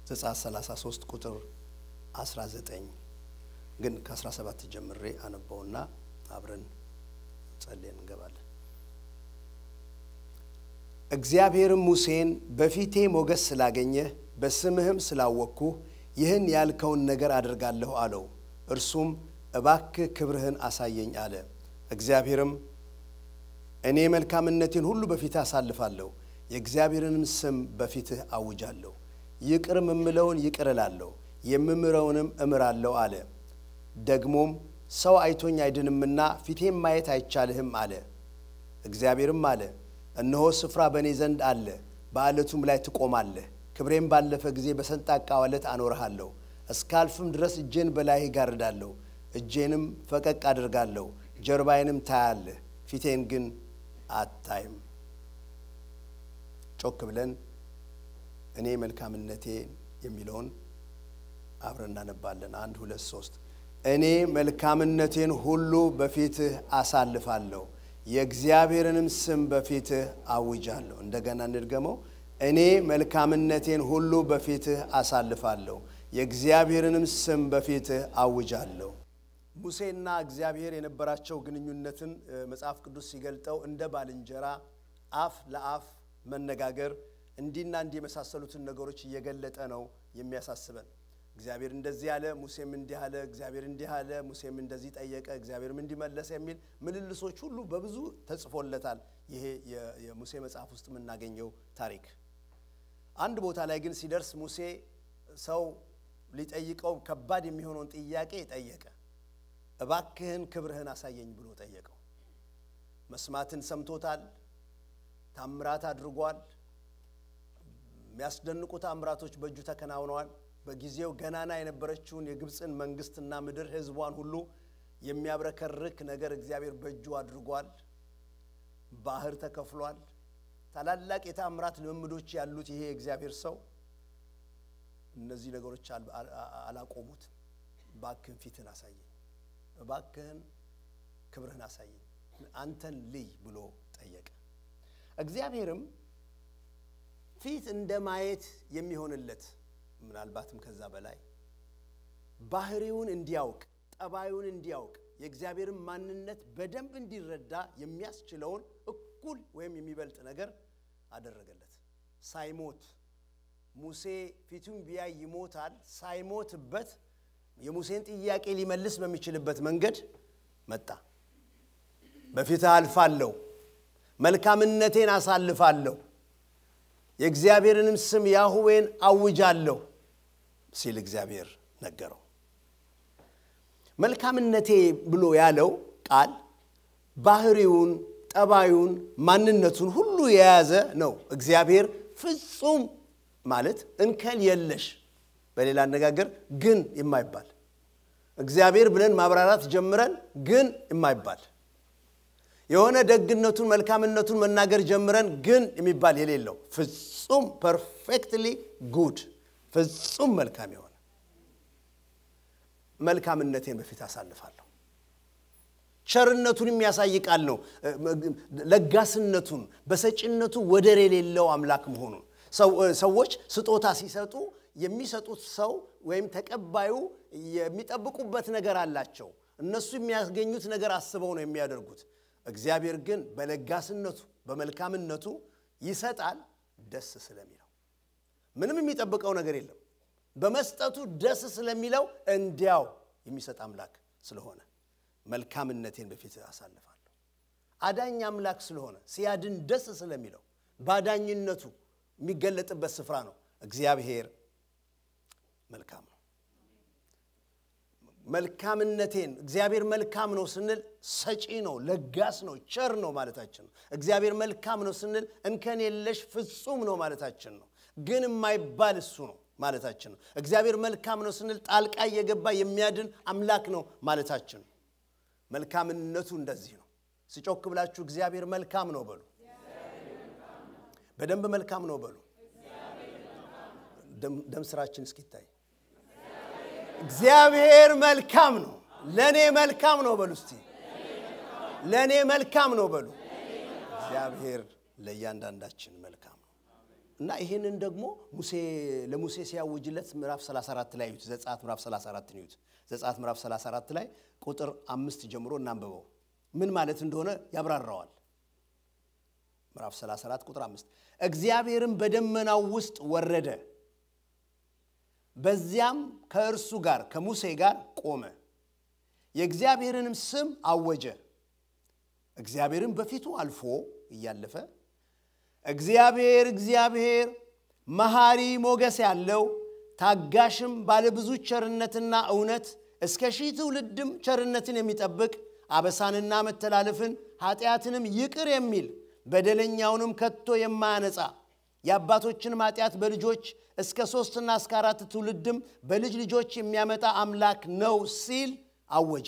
ዘጸአት 33 ቁጥር 19 ግን ከ17 ጀምሬ አነበውና አብረን ጸልየን እንገባለን። እግዚአብሔርም ሙሴን በፊቴ ሞገስ ስላገኘህ በስምህም ስላወቅኩህ ይህን ያልከውን ነገር አደርጋለሁ አለው። እርሱም እባክህ ክብርህን አሳየኝ አለ። እግዚአብሔርም እኔ መልካምነቴን ሁሉ በፊትህ አሳልፋለሁ፣ የእግዚአብሔርንም ስም በፊትህ አውጃለሁ። ይቅር የምምለውን ይቅር እላለሁ፣ የምምረውንም እምራለሁ አለ። ደግሞም ሰው አይቶኝ አይድንምና ፊቴም ማየት አይቻልህም አለ። እግዚአብሔርም አለ እነሆ ስፍራ በእኔ ዘንድ አለ፣ በዓለቱም ላይ ትቆማለህ። ክብሬም ባለፈ ጊዜ በሰንጣቃ ዓለት አኖርሃለሁ። እስካልፍም ድረስ እጄን በላይህ ጋርዳለሁ፣ እጄንም ፈቀቅ አድርጋለሁ። ጀርባዬንም ታያለህ፣ ፊቴን ግን አታይም። ጮክ ብለን እኔ መልካምነቴ የሚለውን አብረን እናነባለን። አንድ ሁለት ሶስት እኔ መልካምነቴን ሁሉ በፊትህ አሳልፋለሁ የእግዚአብሔርንም ስም በፊትህ አውጃለሁ። እንደገና እንድገመው። እኔ መልካምነቴን ሁሉ በፊትህ አሳልፋለሁ፣ የእግዚአብሔርንም ስም በፊትህ አውጃለሁ። ሙሴና እግዚአብሔር የነበራቸው ግንኙነትን መጽሐፍ ቅዱስ ሲገልጠው እንደ ባልንጀራ አፍ ለአፍ መነጋገር እንዲና እንዲህ የመሳሰሉትን ነገሮች እየገለጠ ነው የሚያሳስበን። እግዚአብሔር እንደዚህ አለ፣ ሙሴም እንዲህ አለ፣ እግዚአብሔር እንዲህ አለ፣ ሙሴም እንደዚህ ጠየቀ፣ እግዚአብሔርም እንዲመለሰ የሚል ምልልሶች ሁሉ በብዙ ተጽፎለታል። ይሄ የሙሴ መጽሐፍ ውስጥ የምናገኘው ታሪክ። አንድ ቦታ ላይ ግን ሲደርስ ሙሴ ሰው ሊጠይቀው ከባድ የሚሆነውን ጥያቄ ጠየቀ። እባክህን ክብርህን አሳየኝ ብሎ ጠየቀው። መስማትን ሰምቶታል። ታምራት አድርጓል። የሚያስደንቁ ታምራቶች በእጁ ተከናውነዋል። በጊዜው ገናና የነበረችውን የግብፅን መንግስትና ምድር ሕዝቧን ሁሉ የሚያብረከርክ ነገር እግዚአብሔር በእጁ አድርጓል። ባህር ተከፍሏል። ታላላቅ የታምራት ልምምዶች ያሉት ይሄ የእግዚአብሔር ሰው እነዚህ ነገሮች አላቆሙት። እባክህን ፊትህን አሳየኝ፣ እባክህን ክብርህን አሳየኝ፣ አንተን ልይ ብሎ ጠየቀ። እግዚአብሔርም ፊት እንደ ማየት የሚሆንለት ምናልባትም ከዛ በላይ ባህሪውን እንዲያውቅ ጠባዩን እንዲያውቅ የእግዚአብሔርን ማንነት በደንብ እንዲረዳ የሚያስችለውን እኩል ወይም የሚበልጥ ነገር አደረገለት። ሳይሞት ሙሴ ፊቱን ቢያይ ይሞታል። ሳይሞትበት የሙሴን ጥያቄ ሊመልስ በሚችልበት መንገድ መጣ። በፊትህ አልፋለሁ፣ መልካምነቴን አሳልፋለሁ የእግዚአብሔርንም ስም ያሁዌን አውጃለሁ ሲል እግዚአብሔር ነገረው። መልካምነቴ ብሎ ያለው ቃል ባህሪውን፣ ጠባዩን፣ ማንነቱን ሁሉ የያዘ ነው። እግዚአብሔር ፍጹም ማለት እንከን የለሽ፣ በሌላ አነጋገር ግን የማይባል እግዚአብሔር ብለን ማብራራት ጀምረን ግን የማይባል የሆነ ደግነቱን መልካምነቱን መናገር ጀምረን ግን የሚባል የሌለው ፍጹም ፐርፌክትሊ ጉድ ፍጹም መልካም የሆነ መልካምነቴን በፊት አሳልፋለሁ። ቸርነቱን የሚያሳይ ቃል ነው። ለጋስነቱን በሰጪነቱ ወደር የሌለው አምላክ መሆኑን ሰዎች ስጦታ ሲሰጡ የሚሰጡት ሰው ወይም ተቀባዩ የሚጠብቁበት ነገር አላቸው። እነሱ የሚያገኙት ነገር አስበው ነው የሚያደርጉት። እግዚአብሔር ግን በለጋስነቱ በመልካምነቱ ይሰጣል፣ ደስ ስለሚለው ምንም የሚጠብቀው ነገር የለም። በመስጠቱ ደስ ስለሚለው እንዲያው የሚሰጥ አምላክ ስለሆነ መልካምነቴን በፊት አሳልፋለሁ። አዳኝ አምላክ ስለሆነ ሲያድን ደስ ስለሚለው በአዳኝነቱ የሚገለጥበት ስፍራ ነው። እግዚአብሔር መልካም ነው። መልካምነቴን እግዚአብሔር መልካም ነው ስንል ሰጪ ነው፣ ለጋስ ነው፣ ቸር ነው ማለታችን ነው። እግዚአብሔር መልካም ነው ስንል እንከን የለሽ ፍጹም ነው ማለታችን ነው። ግን የማይባል እሱ ነው ማለታችን ነው። እግዚአብሔር መልካም ነው ስንል ጣልቃ እየገባ የሚያድን አምላክ ነው ማለታችን ነው። መልካምነቱ እንደዚህ ነው። ስጮክ ብላችሁ እግዚአብሔር መልካም ነው በሉ። በደንብ መልካም ነው በሉ። ደም ስራችን እስኪታይ እግዚአብሔር መልካም ነው፣ ለእኔ መልካም ነው በሉ። እስቲ ለእኔ መልካም ነው በሉ። እግዚአብሔር ለእያንዳንዳችን መልካም ነው። እና ይህንን ደግሞ ሙሴ ለሙሴ ሲያውጅለት ምዕራፍ 34 ላይ እዩት። ዘጸአት ምዕራፍ 34 እዩት። ዘጸአት ምዕራፍ 34 ላይ ቁጥር አምስት ጀምሮ እናንብበው። ምን ማለት እንደሆነ ያብራራዋል። ምዕራፍ 34 ቁጥር አምስት እግዚአብሔርም በደመናው ውስጥ ወረደ፣ በዚያም ከእርሱ ጋር ከሙሴ ጋር ቆመ፣ የእግዚአብሔርንም ስም አወጀ። እግዚአብሔርም በፊቱ አልፎ እያለፈ እግዚአብሔር እግዚአብሔር መሐሪ ሞገስ ያለው ታጋሽም ባለብዙ ቸርነትና እውነት እስከ ሺህ ትውልድም ቸርነትን የሚጠብቅ አበሳንና መተላለፍን ኃጢአትንም ይቅር የሚል በደለኛውንም ከቶ የማያነጻ የአባቶችንም ኃጢአት በልጆች እስከ ሦስትና እስከ አራት ትውልድም በልጅ ልጆች የሚያመጣ አምላክ ነው ሲል አወጀ።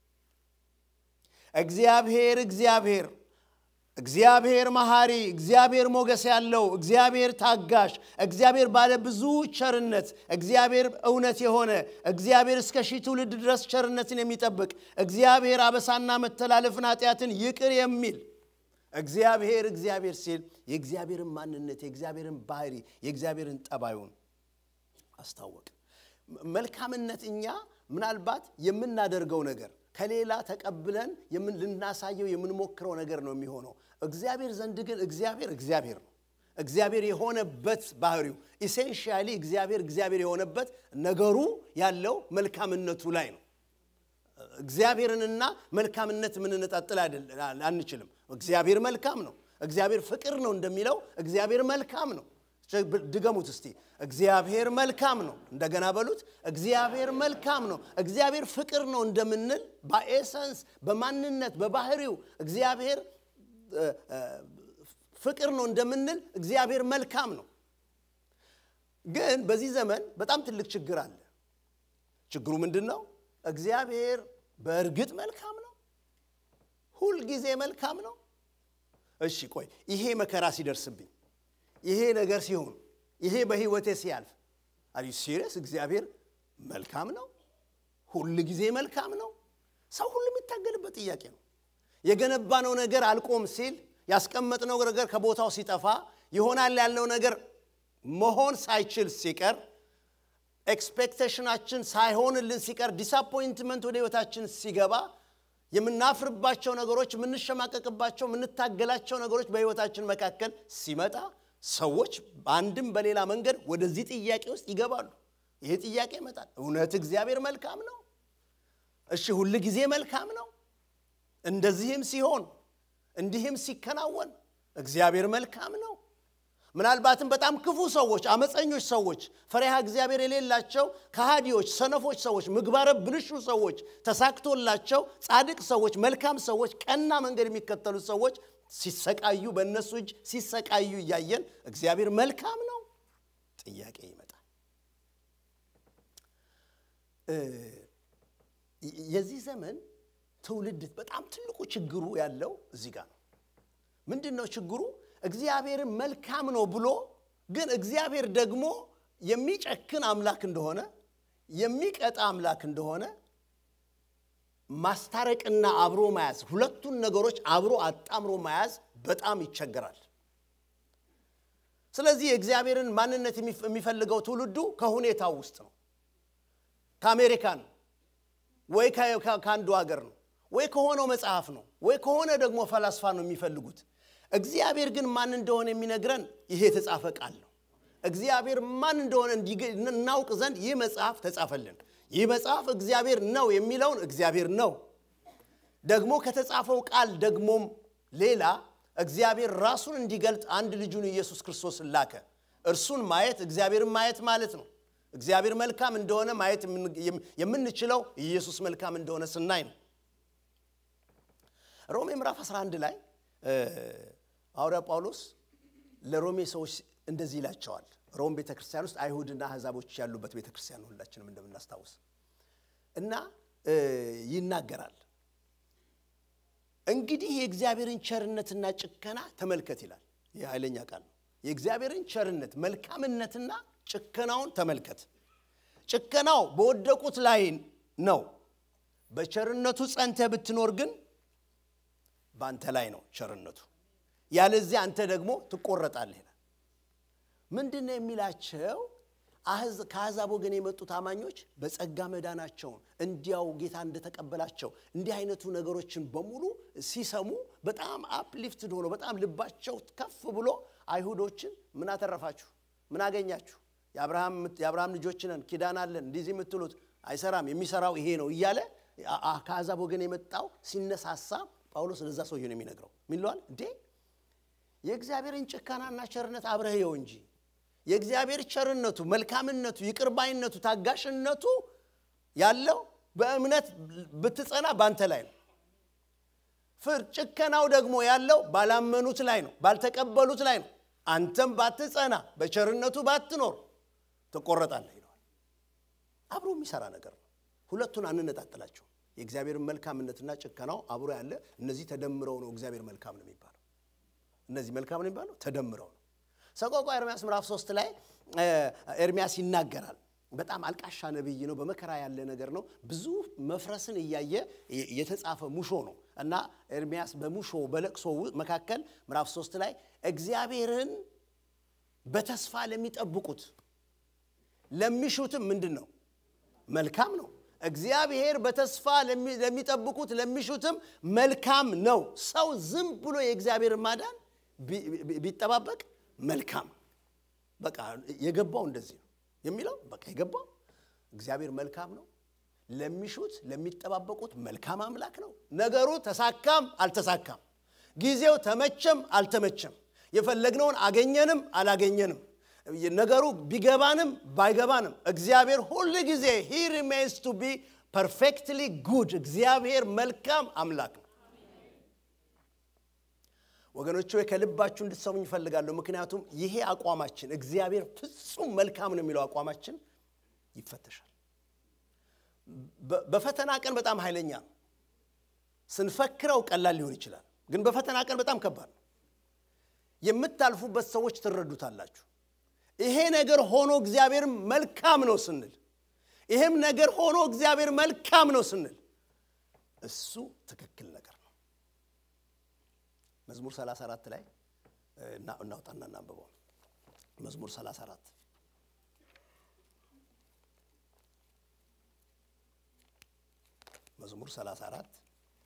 እግዚአብሔር እግዚአብሔር እግዚአብሔር መሐሪ፣ እግዚአብሔር ሞገስ ያለው፣ እግዚአብሔር ታጋሽ፣ እግዚአብሔር ባለ ብዙ ቸርነት፣ እግዚአብሔር እውነት የሆነ እግዚአብሔር እስከ ሺህ ትውልድ ድረስ ቸርነትን የሚጠብቅ እግዚአብሔር አበሳና መተላለፍን ኃጢአትን ይቅር የሚል እግዚአብሔር እግዚአብሔር ሲል የእግዚአብሔርን ማንነት የእግዚአብሔርን ባህሪ የእግዚአብሔርን ጠባዩን አስታወቅ። መልካምነት እኛ ምናልባት የምናደርገው ነገር ከሌላ ተቀብለን ልናሳየው የምንሞክረው ነገር ነው የሚሆነው። እግዚአብሔር ዘንድ ግን እግዚአብሔር እግዚአብሔር ነው። እግዚአብሔር የሆነበት ባህሪው ኢሴንሺያሊ እግዚአብሔር እግዚአብሔር የሆነበት ነገሩ ያለው መልካምነቱ ላይ ነው። እግዚአብሔርንና መልካምነት የምንነጣጥል አንችልም። እግዚአብሔር መልካም ነው። እግዚአብሔር ፍቅር ነው እንደሚለው እግዚአብሔር መልካም ነው። ድገሙት እስቲ። እግዚአብሔር መልካም ነው። እንደገና በሉት። እግዚአብሔር መልካም ነው። እግዚአብሔር ፍቅር ነው እንደምንል በኤሰንስ በማንነት በባህሪው እግዚአብሔር ፍቅር ነው እንደምንል እግዚአብሔር መልካም ነው። ግን በዚህ ዘመን በጣም ትልቅ ችግር አለ። ችግሩ ምንድን ነው? እግዚአብሔር በእርግጥ መልካም ነው? ሁልጊዜ መልካም ነው? እሺ ቆይ ይሄ መከራ ሲደርስብኝ ይሄ ነገር ሲሆን ይሄ በህይወቴ ሲያልፍ አሪ ሲሪየስ እግዚአብሔር መልካም ነው? ሁል ጊዜ መልካም ነው? ሰው ሁሉ የሚታገልበት ጥያቄ ነው። የገነባነው ነገር አልቆም ሲል ያስቀመጥነው ነገር ከቦታው ሲጠፋ ይሆናል ያልነው ነገር መሆን ሳይችል ሲቀር ኤክስፔክቴሽናችን ሳይሆንልን ሲቀር ዲስአፖይንትመንት ወደ ህይወታችን ሲገባ የምናፍርባቸው ነገሮች፣ የምንሸማቀቅባቸው፣ የምንታገላቸው ነገሮች በህይወታችን መካከል ሲመጣ ሰዎች በአንድም በሌላ መንገድ ወደዚህ ጥያቄ ውስጥ ይገባሉ። ይሄ ጥያቄ ይመጣል። እውነት እግዚአብሔር መልካም ነው? እሺ ሁል ጊዜ መልካም ነው? እንደዚህም ሲሆን እንዲህም ሲከናወን እግዚአብሔር መልካም ነው? ምናልባትም በጣም ክፉ ሰዎች፣ አመፀኞች ሰዎች፣ ፈሪሃ እግዚአብሔር የሌላቸው ከሃዲዎች፣ ሰነፎች ሰዎች፣ ምግባረ ብልሹ ሰዎች፣ ተሳክቶላቸው ጻድቅ ሰዎች፣ መልካም ሰዎች፣ ቀና መንገድ የሚከተሉ ሰዎች ሲሰቃዩ በእነሱ እጅ ሲሰቃዩ እያየን እግዚአብሔር መልካም ነው? ጥያቄ ይመጣል። የዚህ ዘመን ትውልድ በጣም ትልቁ ችግሩ ያለው እዚህ ጋር ነው። ምንድን ነው ችግሩ? እግዚአብሔርን መልካም ነው ብሎ ግን እግዚአብሔር ደግሞ የሚጨክን አምላክ እንደሆነ የሚቀጣ አምላክ እንደሆነ ማስታረቅና አብሮ መያዝ ሁለቱን ነገሮች አብሮ አጣምሮ መያዝ በጣም ይቸገራል። ስለዚህ የእግዚአብሔርን ማንነት የሚፈልገው ትውልዱ ከሁኔታው ውስጥ ነው። ከአሜሪካን ወይ ከአንዱ ሀገር ነው ወይ ከሆነው መጽሐፍ ነው ወይ ከሆነ ደግሞ ፈላስፋ ነው የሚፈልጉት። እግዚአብሔር ግን ማን እንደሆነ የሚነግረን ይሄ የተጻፈ ቃል ነው። እግዚአብሔር ማን እንደሆነ እናውቅ ዘንድ ይህ መጽሐፍ ተጻፈልን። ይህ መጽሐፍ እግዚአብሔር ነው የሚለውን እግዚአብሔር ነው። ደግሞ ከተጻፈው ቃል ደግሞም ሌላ እግዚአብሔር ራሱን እንዲገልጥ አንድ ልጁን ኢየሱስ ክርስቶስን ላከ። እርሱን ማየት እግዚአብሔርን ማየት ማለት ነው። እግዚአብሔር መልካም እንደሆነ ማየት የምንችለው ኢየሱስ መልካም እንደሆነ ስናይ ነው። ሮሜ ምዕራፍ 11 ላይ ሐዋርያ ጳውሎስ ለሮሜ ሰዎች እንደዚህ ይላቸዋል። ሮም ቤተ ክርስቲያን ውስጥ አይሁድና አሕዛቦች ያሉበት ቤተ ክርስቲያን ነው፣ ሁላችንም እንደምናስታውስ እና ይናገራል። እንግዲህ የእግዚአብሔርን ቸርነትና ጭከና ተመልከት ይላል። ይህ ኃይለኛ ቃል ነው። የእግዚአብሔርን ቸርነት መልካምነትና ጭከናውን ተመልከት። ጭከናው በወደቁት ላይ ነው። በቸርነቱ ጸንተህ ብትኖር ግን በአንተ ላይ ነው ቸርነቱ። ያለዚያ አንተ ደግሞ ትቆረጣለህ ይላል። ምንድን ነው የሚላቸው? ከአሕዛብ ወገን የመጡት አማኞች በጸጋ መዳናቸውን እንዲያው ጌታ እንደተቀበላቸው እንዲህ አይነቱ ነገሮችን በሙሉ ሲሰሙ በጣም አፕሊፍትድ ሆኖ በጣም ልባቸው ከፍ ብሎ አይሁዶችን ምን አተረፋችሁ? ምን አገኛችሁ? የአብርሃም ልጆች ነን፣ ኪዳን አለን፣ እንዲህ የምትሉት አይሰራም፣ የሚሰራው ይሄ ነው እያለ ከአሕዛብ ወገን የመጣው ሲነሳሳ ጳውሎስ ለዛ ሰውዬ ነው የሚነግረው። ምን ይለዋል እንዴ? የእግዚአብሔርን ጭካናና ቸርነት አብረህየው እንጂ የእግዚአብሔር ቸርነቱ፣ መልካምነቱ፣ ይቅርባይነቱ፣ ታጋሽነቱ ያለው በእምነት ብትጸና ባንተ ላይ ነው። ፍር ጭከናው ደግሞ ያለው ባላመኑት ላይ ነው፣ ባልተቀበሉት ላይ ነው። አንተም ባትጸና በቸርነቱ ባትኖር ትቆረጣለህ ይለዋል። አብሮ የሚሰራ ነገር ነው። ሁለቱን አንነጣጥላቸው። የእግዚአብሔርን መልካምነትና ጭከናው አብሮ ያለ እነዚህ ተደምረው ነው እግዚአብሔር መልካም ነው የሚባለው። እነዚህ መልካም ነው የሚባለው ተደምረው ነው። ሰቆቃ ኤርምያስ ምዕራፍ ሶስት ላይ ኤርምያስ ይናገራል። በጣም አልቃሻ ነቢይ ነው። በመከራ ያለ ነገር ነው። ብዙ መፍረስን እያየ የተጻፈ ሙሾ ነው እና ኤርምያስ በሙሾ በለቅሶ መካከል ምዕራፍ ሶስት ላይ እግዚአብሔርን በተስፋ ለሚጠብቁት ለሚሹትም ምንድን ነው መልካም ነው። እግዚአብሔር በተስፋ ለሚጠብቁት ለሚሹትም መልካም ነው። ሰው ዝም ብሎ የእግዚአብሔርን ማዳን ቢጠባበቅ መልካም በቃ የገባው እንደዚህ ነው የሚለው በቃ የገባው እግዚአብሔር መልካም ነው። ለሚሹት ለሚጠባበቁት መልካም አምላክ ነው። ነገሩ ተሳካም አልተሳካም፣ ጊዜው ተመቸም አልተመቸም፣ የፈለግነውን አገኘንም አላገኘንም፣ ነገሩ ቢገባንም ባይገባንም እግዚአብሔር ሁል ጊዜ ሂ ሪሜንስ ቱ ቢ ፐርፌክትሊ ጉድ። እግዚአብሔር መልካም አምላክ ነው። ወገኖች ወይ ከልባችሁ እንድትሰሙኝ ይፈልጋለሁ። ምክንያቱም ይሄ አቋማችን እግዚአብሔር ፍጹም መልካም ነው የሚለው አቋማችን ይፈተሻል። በፈተና ቀን በጣም ኃይለኛ ነው። ስንፈክረው ቀላል ሊሆን ይችላል፣ ግን በፈተና ቀን በጣም ከባድ ነው። የምታልፉበት ሰዎች ትረዱታላችሁ። ይሄ ነገር ሆኖ እግዚአብሔር መልካም ነው ስንል፣ ይሄም ነገር ሆኖ እግዚአብሔር መልካም ነው ስንል እሱ ትክክል ነገር ነው። መዝሙር 34 ላይ እናውጣና እናንብበው። መዝሙር 34 መዝሙር 34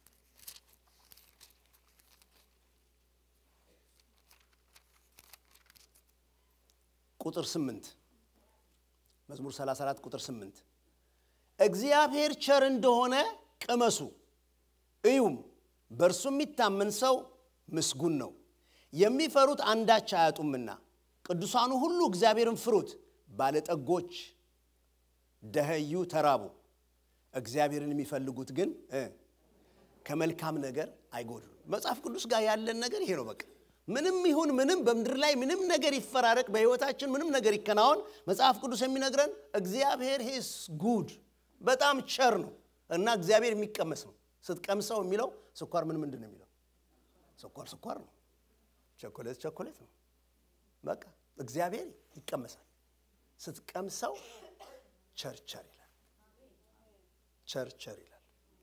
ቁጥር 8 መዝሙር 34 ቁጥር 8 እግዚአብሔር ቸር እንደሆነ ቅመሱ እዩም፣ በእርሱ የሚታመን ሰው ምስጉን ነው። የሚፈሩት አንዳች አያጡምና፣ ቅዱሳኑ ሁሉ እግዚአብሔርን ፍሩት። ባለጠጎች ደኸዩ፣ ተራቡ፣ እግዚአብሔርን የሚፈልጉት ግን ከመልካም ነገር አይጎድሉም። መጽሐፍ ቅዱስ ጋር ያለን ነገር ይሄ ነው። በቃ ምንም ይሁን ምንም በምድር ላይ ምንም ነገር ይፈራረቅ፣ በሕይወታችን ምንም ነገር ይከናወን፣ መጽሐፍ ቅዱስ የሚነግረን እግዚአብሔር ሂስ ጉድ በጣም ቸር ነው እና እግዚአብሔር የሚቀመስ ነው። ስትቀምሰው የሚለው ስኳር ምን ምንድን ነው የሚለው ስኳር ስኳር ነው። ቸኮሌት ቸኮሌት ነው። በቃ እግዚአብሔር ይቀመሳል። ስትቀምሰው ቸርቸር ይላል። ቸርቸር ይላል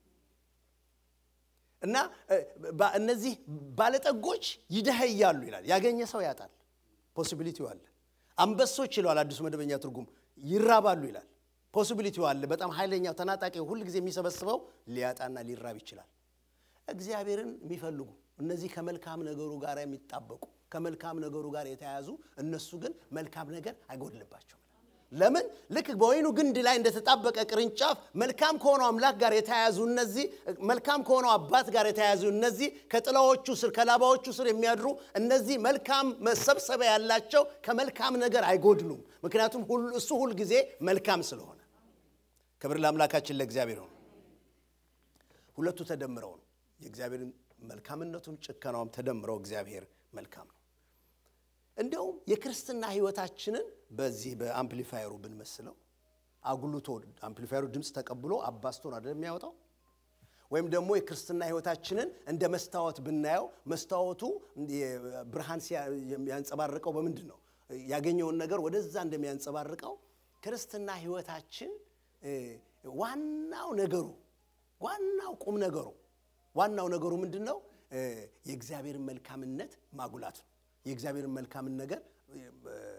እና እነዚህ ባለጠጎች ይደኸያሉ ይላል። ያገኘ ሰው ያጣል። ፖሲቢሊቲው አለ። አንበሶች ይለዋል አዲሱ መደበኛ ትርጉም ይራባሉ ይላል። ፖሲቢሊቲው አለ። በጣም ኃይለኛው ተናጣቂ ሁል ጊዜ የሚሰበስበው ሊያጣና ሊራብ ይችላል። እግዚአብሔርን የሚፈልጉ እነዚህ ከመልካም ነገሩ ጋር የሚጣበቁ ከመልካም ነገሩ ጋር የተያያዙ እነሱ ግን መልካም ነገር አይጎድልባቸውም። ለምን? ልክ በወይኑ ግንድ ላይ እንደተጣበቀ ቅርንጫፍ መልካም ከሆነው አምላክ ጋር የተያያዙ እነዚህ መልካም ከሆነው አባት ጋር የተያያዙ እነዚህ ከጥላዎቹ ስር ከላባዎቹ ስር የሚያድሩ እነዚህ መልካም መሰብሰቢያ ያላቸው ከመልካም ነገር አይጎድሉም። ምክንያቱም እሱ ሁል ጊዜ መልካም ስለሆነ። ክብር ለአምላካችን ለእግዚአብሔር ነው። ሁለቱ ተደምረው ነው የእግዚአብሔርን መልካምነቱም ጭከናውም ተደምረው እግዚአብሔር መልካም ነው። እንዲያውም የክርስትና ሕይወታችንን በዚህ በአምፕሊፋየሩ ብንመስለው አጉልቶ አምፕሊፋየሩ ድምፅ ተቀብሎ አባስቶን አይደለም የሚያወጣው። ወይም ደግሞ የክርስትና ሕይወታችንን እንደ መስታወት ብናየው መስታወቱ ብርሃን ያንጸባርቀው በምንድን ነው? ያገኘውን ነገር ወደዛ እንደሚያንጸባርቀው ክርስትና ሕይወታችን ዋናው ነገሩ ዋናው ቁም ነገሩ ዋናው ነገሩ ምንድን ነው? የእግዚአብሔርን መልካምነት ማጉላት ነው። የእግዚአብሔርን መልካምን ነገር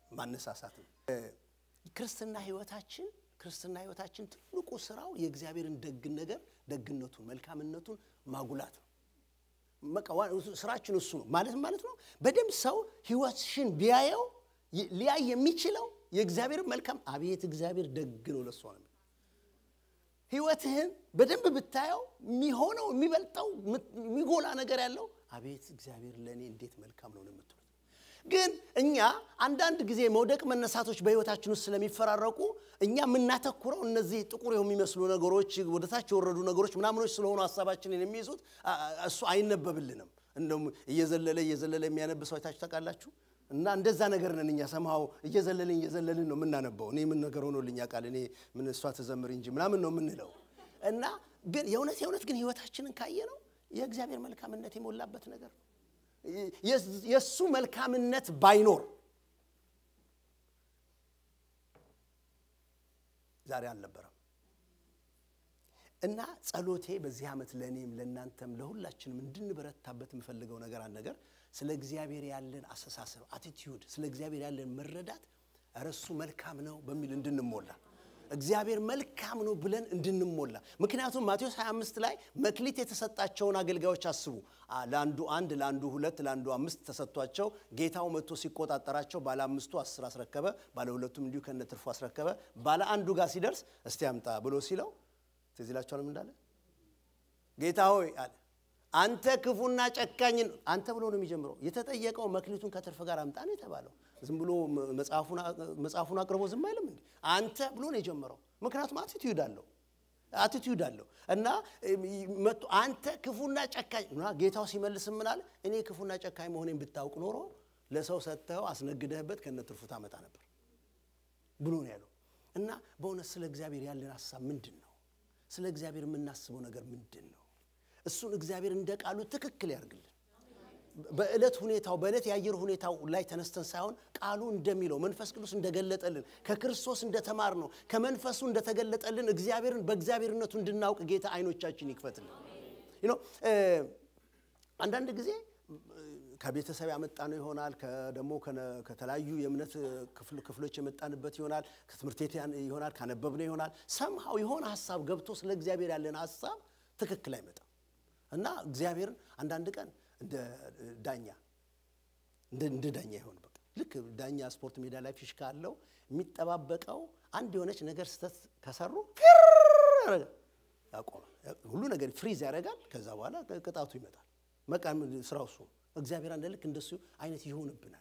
ማነሳሳት ነው። ክርስትና ህይወታችን ክርስትና ህይወታችን ትልቁ ስራው የእግዚአብሔርን ደግን ነገር ደግነቱን፣ መልካምነቱን ማጉላት ነው። በቃ ዋ- ስራችን እሱ ነው ማለት ማለት ነው። በደንብ ሰው ህይወትሽን ቢያየው ይ- ሊያይ የሚችለው የእግዚአብሔርን መልካም አቤት እግዚአብሔር ደግ ነው ለሷ ነው። ህይወትህን በደንብ ብታየው የሚሆነው የሚበልጠው ምት- የሚጎላ ነገር ያለው አቤት እግዚአብሔር ለእኔ እንዴት መልካም ነው ነው የምትሉት። ግን እኛ አንዳንድ ጊዜ መውደቅ መነሳቶች በህይወታችን ውስጥ ስለሚፈራረቁ እኛ የምናተኩረው እነዚህ ጥቁር የሚመስሉ ነገሮች ወደ ታች የወረዱ ነገሮች ምናምኖች ስለሆኑ ሀሳባችንን የሚይዙት አ- አ- እሱ አይነበብልንም። እንደውም እየዘለለ እየዘለለ የሚያነብ ሰው አይታችሁ ታውቃላችሁ? እና እንደዛ ነገር ነን እኛ ሰምሃው እየዘለልን እየዘለልን ነው የምናነበው። እኔ ምን ነገር ሆኖልኝ ቃል እኔ ምን እሷ ተዘምር እንጂ ምናምን ነው የምንለው። እና ግን የእውነት የእውነት ግን ህይወታችንን ካየ ነው የእግዚአብሔር መልካምነት የሞላበት ነገር ነው። የስ- የእሱ መልካምነት ባይኖር ዛሬ አልነበረም። እና ጸሎቴ በዚህ ዓመት ለእኔም ለእናንተም ለሁላችንም እንድንበረታበት የምፈልገው ነገር አንድ ነገር ስለ እግዚአብሔር ያለን አስተሳሰብ አቲቲዩድ፣ ስለ እግዚአብሔር ያለን መረዳት ኧረ እሱ መልካም ነው በሚል እንድንሞላ እግዚአብሔር መልካም ነው ብለን እንድንሞላ። ምክንያቱም ማቴዎስ 25 ላይ መክሊት የተሰጣቸውን አገልጋዮች አስቡ። አ- ለአንዱ አንድ፣ ለአንዱ ሁለት፣ ለአንዱ አምስት ተሰጥቷቸው ጌታው መጥቶ ሲቆጣጠራቸው ባለ አምስቱ አስር አስረከበ፣ ባለ ሁለቱም እንዲሁ ከነ ትርፉ አስረከበ። ባለ አንዱ ጋር ሲደርስ እስቲ አምጣ ብሎ ሲለው ትዝ ይላችኋል ምን እንዳለ? ጌታ ሆይ አለ አንተ ክፉና ጨካኝን አንተ ብሎ ነው የሚጀምረው። የተጠየቀው መክሊቱን ከትርፍ ጋር አምጣ ነው የተባለው። ዝም ብሎ መጽሐፉን መጽሐፉን አቅርቦ ዝም አይልም እንዴ? አንተ ብሎ ነው የጀመረው። ምክንያቱም አቲቲዩድ አለው አቲቲዩድ አለው እና መጥቶ አንተ ክፉና ጨካኝ እና ጌታው ሲመልስ ምን አለ? እኔ ክፉና ጨካኝ መሆኔን ብታውቅ ኖሮ ለሰው ሰጥተኸው አስነግደህበት ከነ ትርፉ ታመጣ ነበር ብሎ ነው ያለው። እና በእውነት ስለ እግዚአብሔር ያለን ሀሳብ ምንድን ነው? ስለ እግዚአብሔር የምናስበው ነገር ምንድን ነው? እሱን እግዚአብሔር እንደ ቃሉ ትክክል ያርግልን። በዕለት ሁኔታው በዕለት የአየር ሁኔታው ላይ ተነስተን ሳይሆን ቃሉ እንደሚለው መንፈስ ቅዱስ እንደገለጠልን ከክርስቶስ እንደተማር ነው ከመንፈሱ እንደተገለጠልን እግዚአብሔርን በእግዚአብሔርነቱ እንድናውቅ ጌታ አይኖቻችን ይክፈትልን። You know, እ፣ አንዳንድ ጊዜ ከቤተሰብ ያመጣ ነው ይሆናል። ደግሞ ከተለያዩ የእምነት ክፍል- ክፍሎች የመጣንበት ይሆናል። ከትምህርት ቤት ያን- ይሆናል። ካነበብነው ይሆናል። ሰምሃው የሆነ ሀሳብ ገብቶ ስለ እግዚአብሔር ያለን ሀሳብ ትክክል አይመጣም እና እግዚአብሔርን አንዳንድ ቀን እንደ ዳኛ እንደ እንደ ዳኛ ይሆን በቃ ልክ ዳኛ ስፖርት ሜዳ ላይ ፊሽካ አለው የሚጠባበቀው አንድ የሆነች ነገር ስህተት ከሰሩ ፊር ያደርጋል፣ ያቆማል። ሁሉ ነገር ፍሪዝ ያደርጋል። ከዛ በኋላ ቅጣቱ ይመጣል። በቃ ስራው እሱ ነው። እግዚአብሔር አንድ ልክ እንደሱ አይነት ይሆንብናል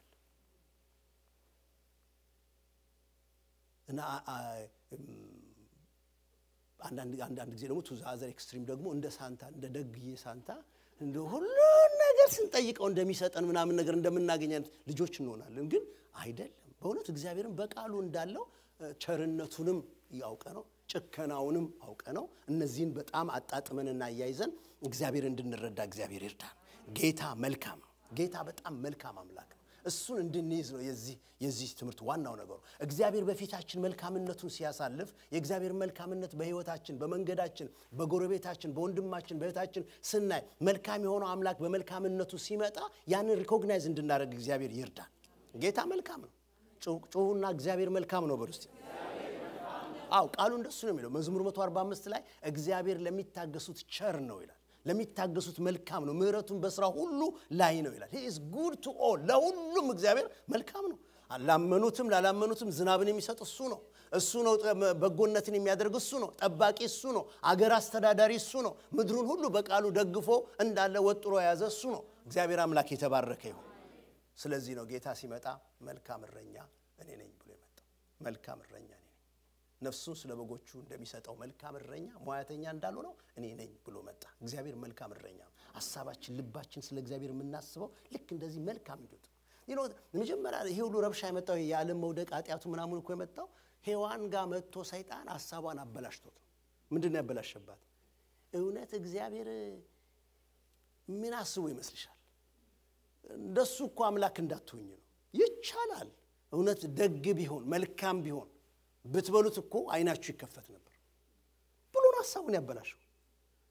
እና አ- አ- እም፣ አንዳንድ አንዳንድ ጊዜ ደግሞ ቱዛ አዘር ኤክስትሪም ደግሞ እንደ ሳንታ እንደ ደግዬ ሳንታ እንደ ሁሉን ነገር ስንጠይቀው እንደሚሰጠን ምናምን ነገር እንደምናገኝ አይነት ልጆች እንሆናለን። ግን አይደለም። በእውነት እግዚአብሔርን በቃሉ እንዳለው እ፣ ቸርነቱንም ያውቀ ነው ጭከናውንም አውቀ ነው። እነዚህን በጣም አጣጥመንና አያይዘን እግዚአብሔር እንድንረዳ እግዚአብሔር ይርዳን። ጌታ መልካም ነው። ጌታ በጣም መልካም አምላክ ነው። እሱን እንድንይዝ ነው የዚህ የዚህ ትምህርት ዋናው ነገሩ። እግዚአብሔር በፊታችን መልካምነቱን ሲያሳልፍ የእግዚአብሔር መልካምነት በሕይወታችን፣ በመንገዳችን፣ በጎረቤታችን፣ በወንድማችን፣ በእህታችን ስናይ መልካም የሆነው አምላክ በመልካምነቱ ሲመጣ ያንን ሪኮግናይዝ እንድናደርግ እግዚአብሔር ይርዳን። ጌታ መልካም ነው። ጩ- ጩሁና እግዚአብሔር መልካም ነው በሉ እስቲ። አው ቃሉ እንደሱ ነው የሚለው መዝሙር 145 ላይ እግዚአብሔር ለሚታገሱት ቸር ነው ይላል። ለሚታገሱት መልካም ነው፣ ምሕረቱን በስራ ሁሉ ላይ ነው ይላል። ሂ ኢዝ ጉድ ቱ ኦል ለሁሉም እግዚአብሔር መልካም ነው። ላመኑትም ላላመኑትም ዝናብን የሚሰጥ እሱ ነው። እሱ ነው ጠ- በጎነትን የሚያደርግ እሱ ነው። ጠባቂ እሱ ነው። አገር አስተዳዳሪ እሱ ነው። ምድሩን ሁሉ በቃሉ ደግፎ እንዳለ ወጥሮ የያዘ እሱ ነው። እግዚአብሔር አምላክ የተባረከ ይሁን። ስለዚህ ነው ጌታ ሲመጣ መልካም እረኛ እኔ ነኝ ብሎ የመጣው። መልካም እረኛ እኔ ነኝ ነፍሱን ስለ በጎቹ እንደሚሰጠው መልካም እረኛ ሙያተኛ እንዳልሆነው እኔ ነኝ ብሎ መጣ። እግዚአብሔር መልካም እረኛ ነው። ሀሳባችን፣ ልባችን ስለ እግዚአብሔር የምናስበው ልክ እንደዚህ መልካም እንዲወጥ ይኖ መጀመሪያ ይሄ ሁሉ ረብሻ የመጣው የዓለም መውደቅ ኃጢአቱ ምናምን እኮ የመጣው ሔዋን ጋር መጥቶ ሰይጣን ሀሳቧን አበላሽቶት ነው። ምንድን ነው ያበላሸባት? እውነት እግዚአብሔር ምን አስቦ ይመስልሻል? እንደሱ እኮ አምላክ እንዳትሆኝ ነው። ይቻላል። እውነት ደግ ቢሆን መልካም ቢሆን ብትበሉት እኮ አይናችሁ ይከፈት ነበር ብሎ ነው ሀሳቡን ያበላሸው።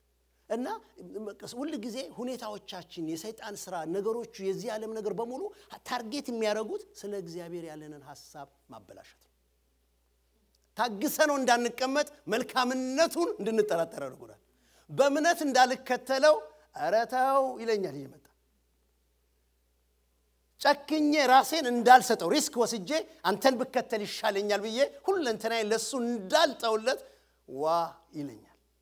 እና ሁል ጊዜ ሁኔታዎቻችን፣ የሰይጣን ስራ፣ ነገሮቹ፣ የዚህ ዓለም ነገር በሙሉ ታርጌት የሚያደርጉት ስለ እግዚአብሔር ያለንን ሀሳብ ማበላሸት ነው። ታግሰ ነው እንዳንቀመጥ መልካምነቱን እንድንጠራጠር ያደርጉናል። በእምነት እንዳልከተለው ኧረ ተው ይለኛል እየመጣ ጨክኜ ራሴን እንዳልሰጠው ሪስክ ወስጄ አንተን ብከተል ይሻለኛል ብዬ ሁለንተናዬን ለእሱ እንዳልጠውለት ዋ ይለኛል።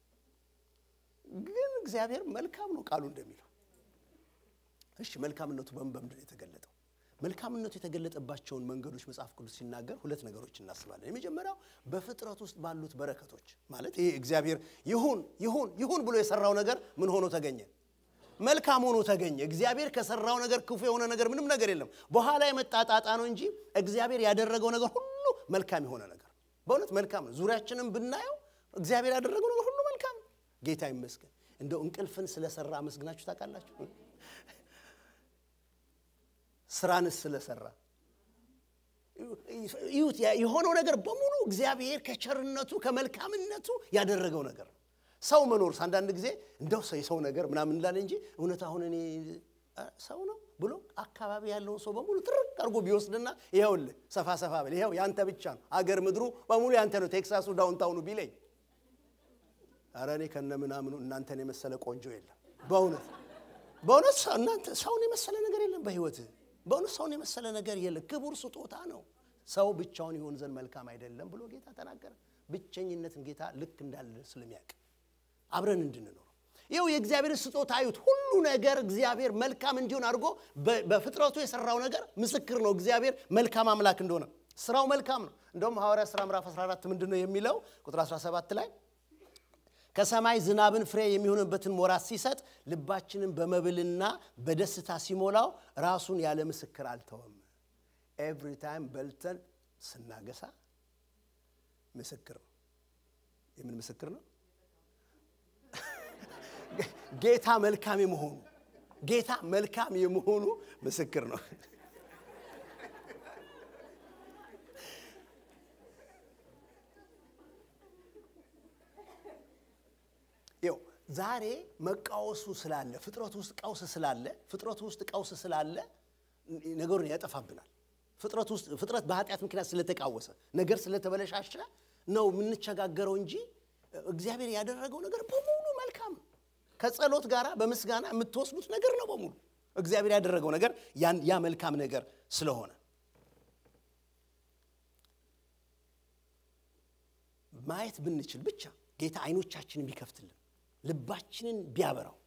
ግን እግዚአብሔር መልካም ነው ቃሉ እንደሚለው። እሺ መልካምነቱ በምን በምንድን ነው የተገለጠው? መልካምነቱ የተገለጠባቸውን መንገዶች መጽሐፍ ቅዱስ ሲናገር ሁለት ነገሮች እናስባለን። የመጀመሪያው በፍጥረት ውስጥ ባሉት በረከቶች ማለት ይሄ እግዚአብሔር ይሁን ይሁን ይሁን ብሎ የሰራው ነገር ምን ሆኖ ተገኘ? መልካም ሆኖ ተገኘ። እግዚአብሔር ከሰራው ነገር ክፉ የሆነ ነገር ምንም ነገር የለም። በኋላ የመጣ ጣጣ ነው እንጂ እግዚአብሔር ያደረገው ነገር ሁሉ መልካም የሆነ ነገር በእውነት መልካም ነው። ዙሪያችንም ብናየው እግዚአብሔር ያደረገው ነገር ሁሉ መልካም ነው። ጌታ ይመስገን። እንደው እንቅልፍን ስለሰራ አመስግናችሁ ታውቃላችሁ? ስራንስ ስለሰራ ይሁት የሆነው ነገር በሙሉ እግዚአብሔር ከቸርነቱ ከመልካምነቱ ያደረገው ነገር ነው። ሰው መኖርስ አንዳንድ ጊዜ እንደው የሰው ነገር ምናምን እንላለን እንጂ እውነት አሁን እኔ ሰው ነው ብሎ አካባቢ ያለውን ሰው በሙሉ ትርቅ አድርጎ ቢወስድና ይኸውልህ ሰፋ ሰፋ በል ይኸው ያንተ ብቻ ነው አገር ምድሩ በሙሉ ያንተ ነው ቴክሳሱ ዳውንታውኑ ቢለኝ ኧረ እኔ ከነ ምናምኑ እናንተን የመሰለ ቆንጆ የለም። በእውነት በእውነት እናንተ ሰውን የመሰለ ነገር የለም በህይወት በእውነት ሰውን የመሰለ ነገር የለም። ክቡር ስጦታ ነው። ሰው ብቻውን ይሆን ዘንድ መልካም አይደለም ብሎ ጌታ ተናገረ። ብቸኝነትን ጌታ ልክ እንዳለ ስለሚያውቅ አብረን እንድንኖር ይኸው የእግዚአብሔር ስጦታ አዩት። ሁሉ ነገር እግዚአብሔር መልካም እንዲሆን አድርጎ በፍጥረቱ የሰራው ነገር ምስክር ነው። እግዚአብሔር መልካም አምላክ እንደሆነ ስራው መልካም ነው። እንደውም ሐዋርያ ሥራ ምዕራፍ 14 ምንድን ነው የሚለው ቁጥር 17 ላይ ከሰማይ ዝናብን ፍሬ የሚሆንበትን ወራት ሲሰጥ ልባችንን በመብልና በደስታ ሲሞላው ራሱን ያለ ምስክር አልተወም። ኤቭሪ ታይም በልተን ስናገሳ ምስክር ነው። የምን ምስክር ነው? ጌታ መልካም የመሆኑ ጌታ መልካም የመሆኑ ምስክር ነው። ይው ዛሬ መቃወሱ ስላለ ፍጥረቱ ውስጥ ቀውስ ስላለ ፍጥረቱ ውስጥ ቀውስ ስላለ ነገሩን ያጠፋብናል። ፍጥረት ውስጥ ፍጥረት በኃጢአት ምክንያት ስለተቃወሰ ነገር ስለተበለሻሸ ነው የምንቸጋገረው እንጂ እግዚአብሔር ያደረገው ነገር በሙሉ መልካም ነው። ከጸሎት ጋር በምስጋና የምትወስዱት ነገር ነው በሙሉ እግዚአብሔር ያደረገው ነገር ያ መልካም ነገር ስለሆነ ማየት ብንችል ብቻ ጌታ አይኖቻችንን ቢከፍትልን ልባችንን ቢያበራው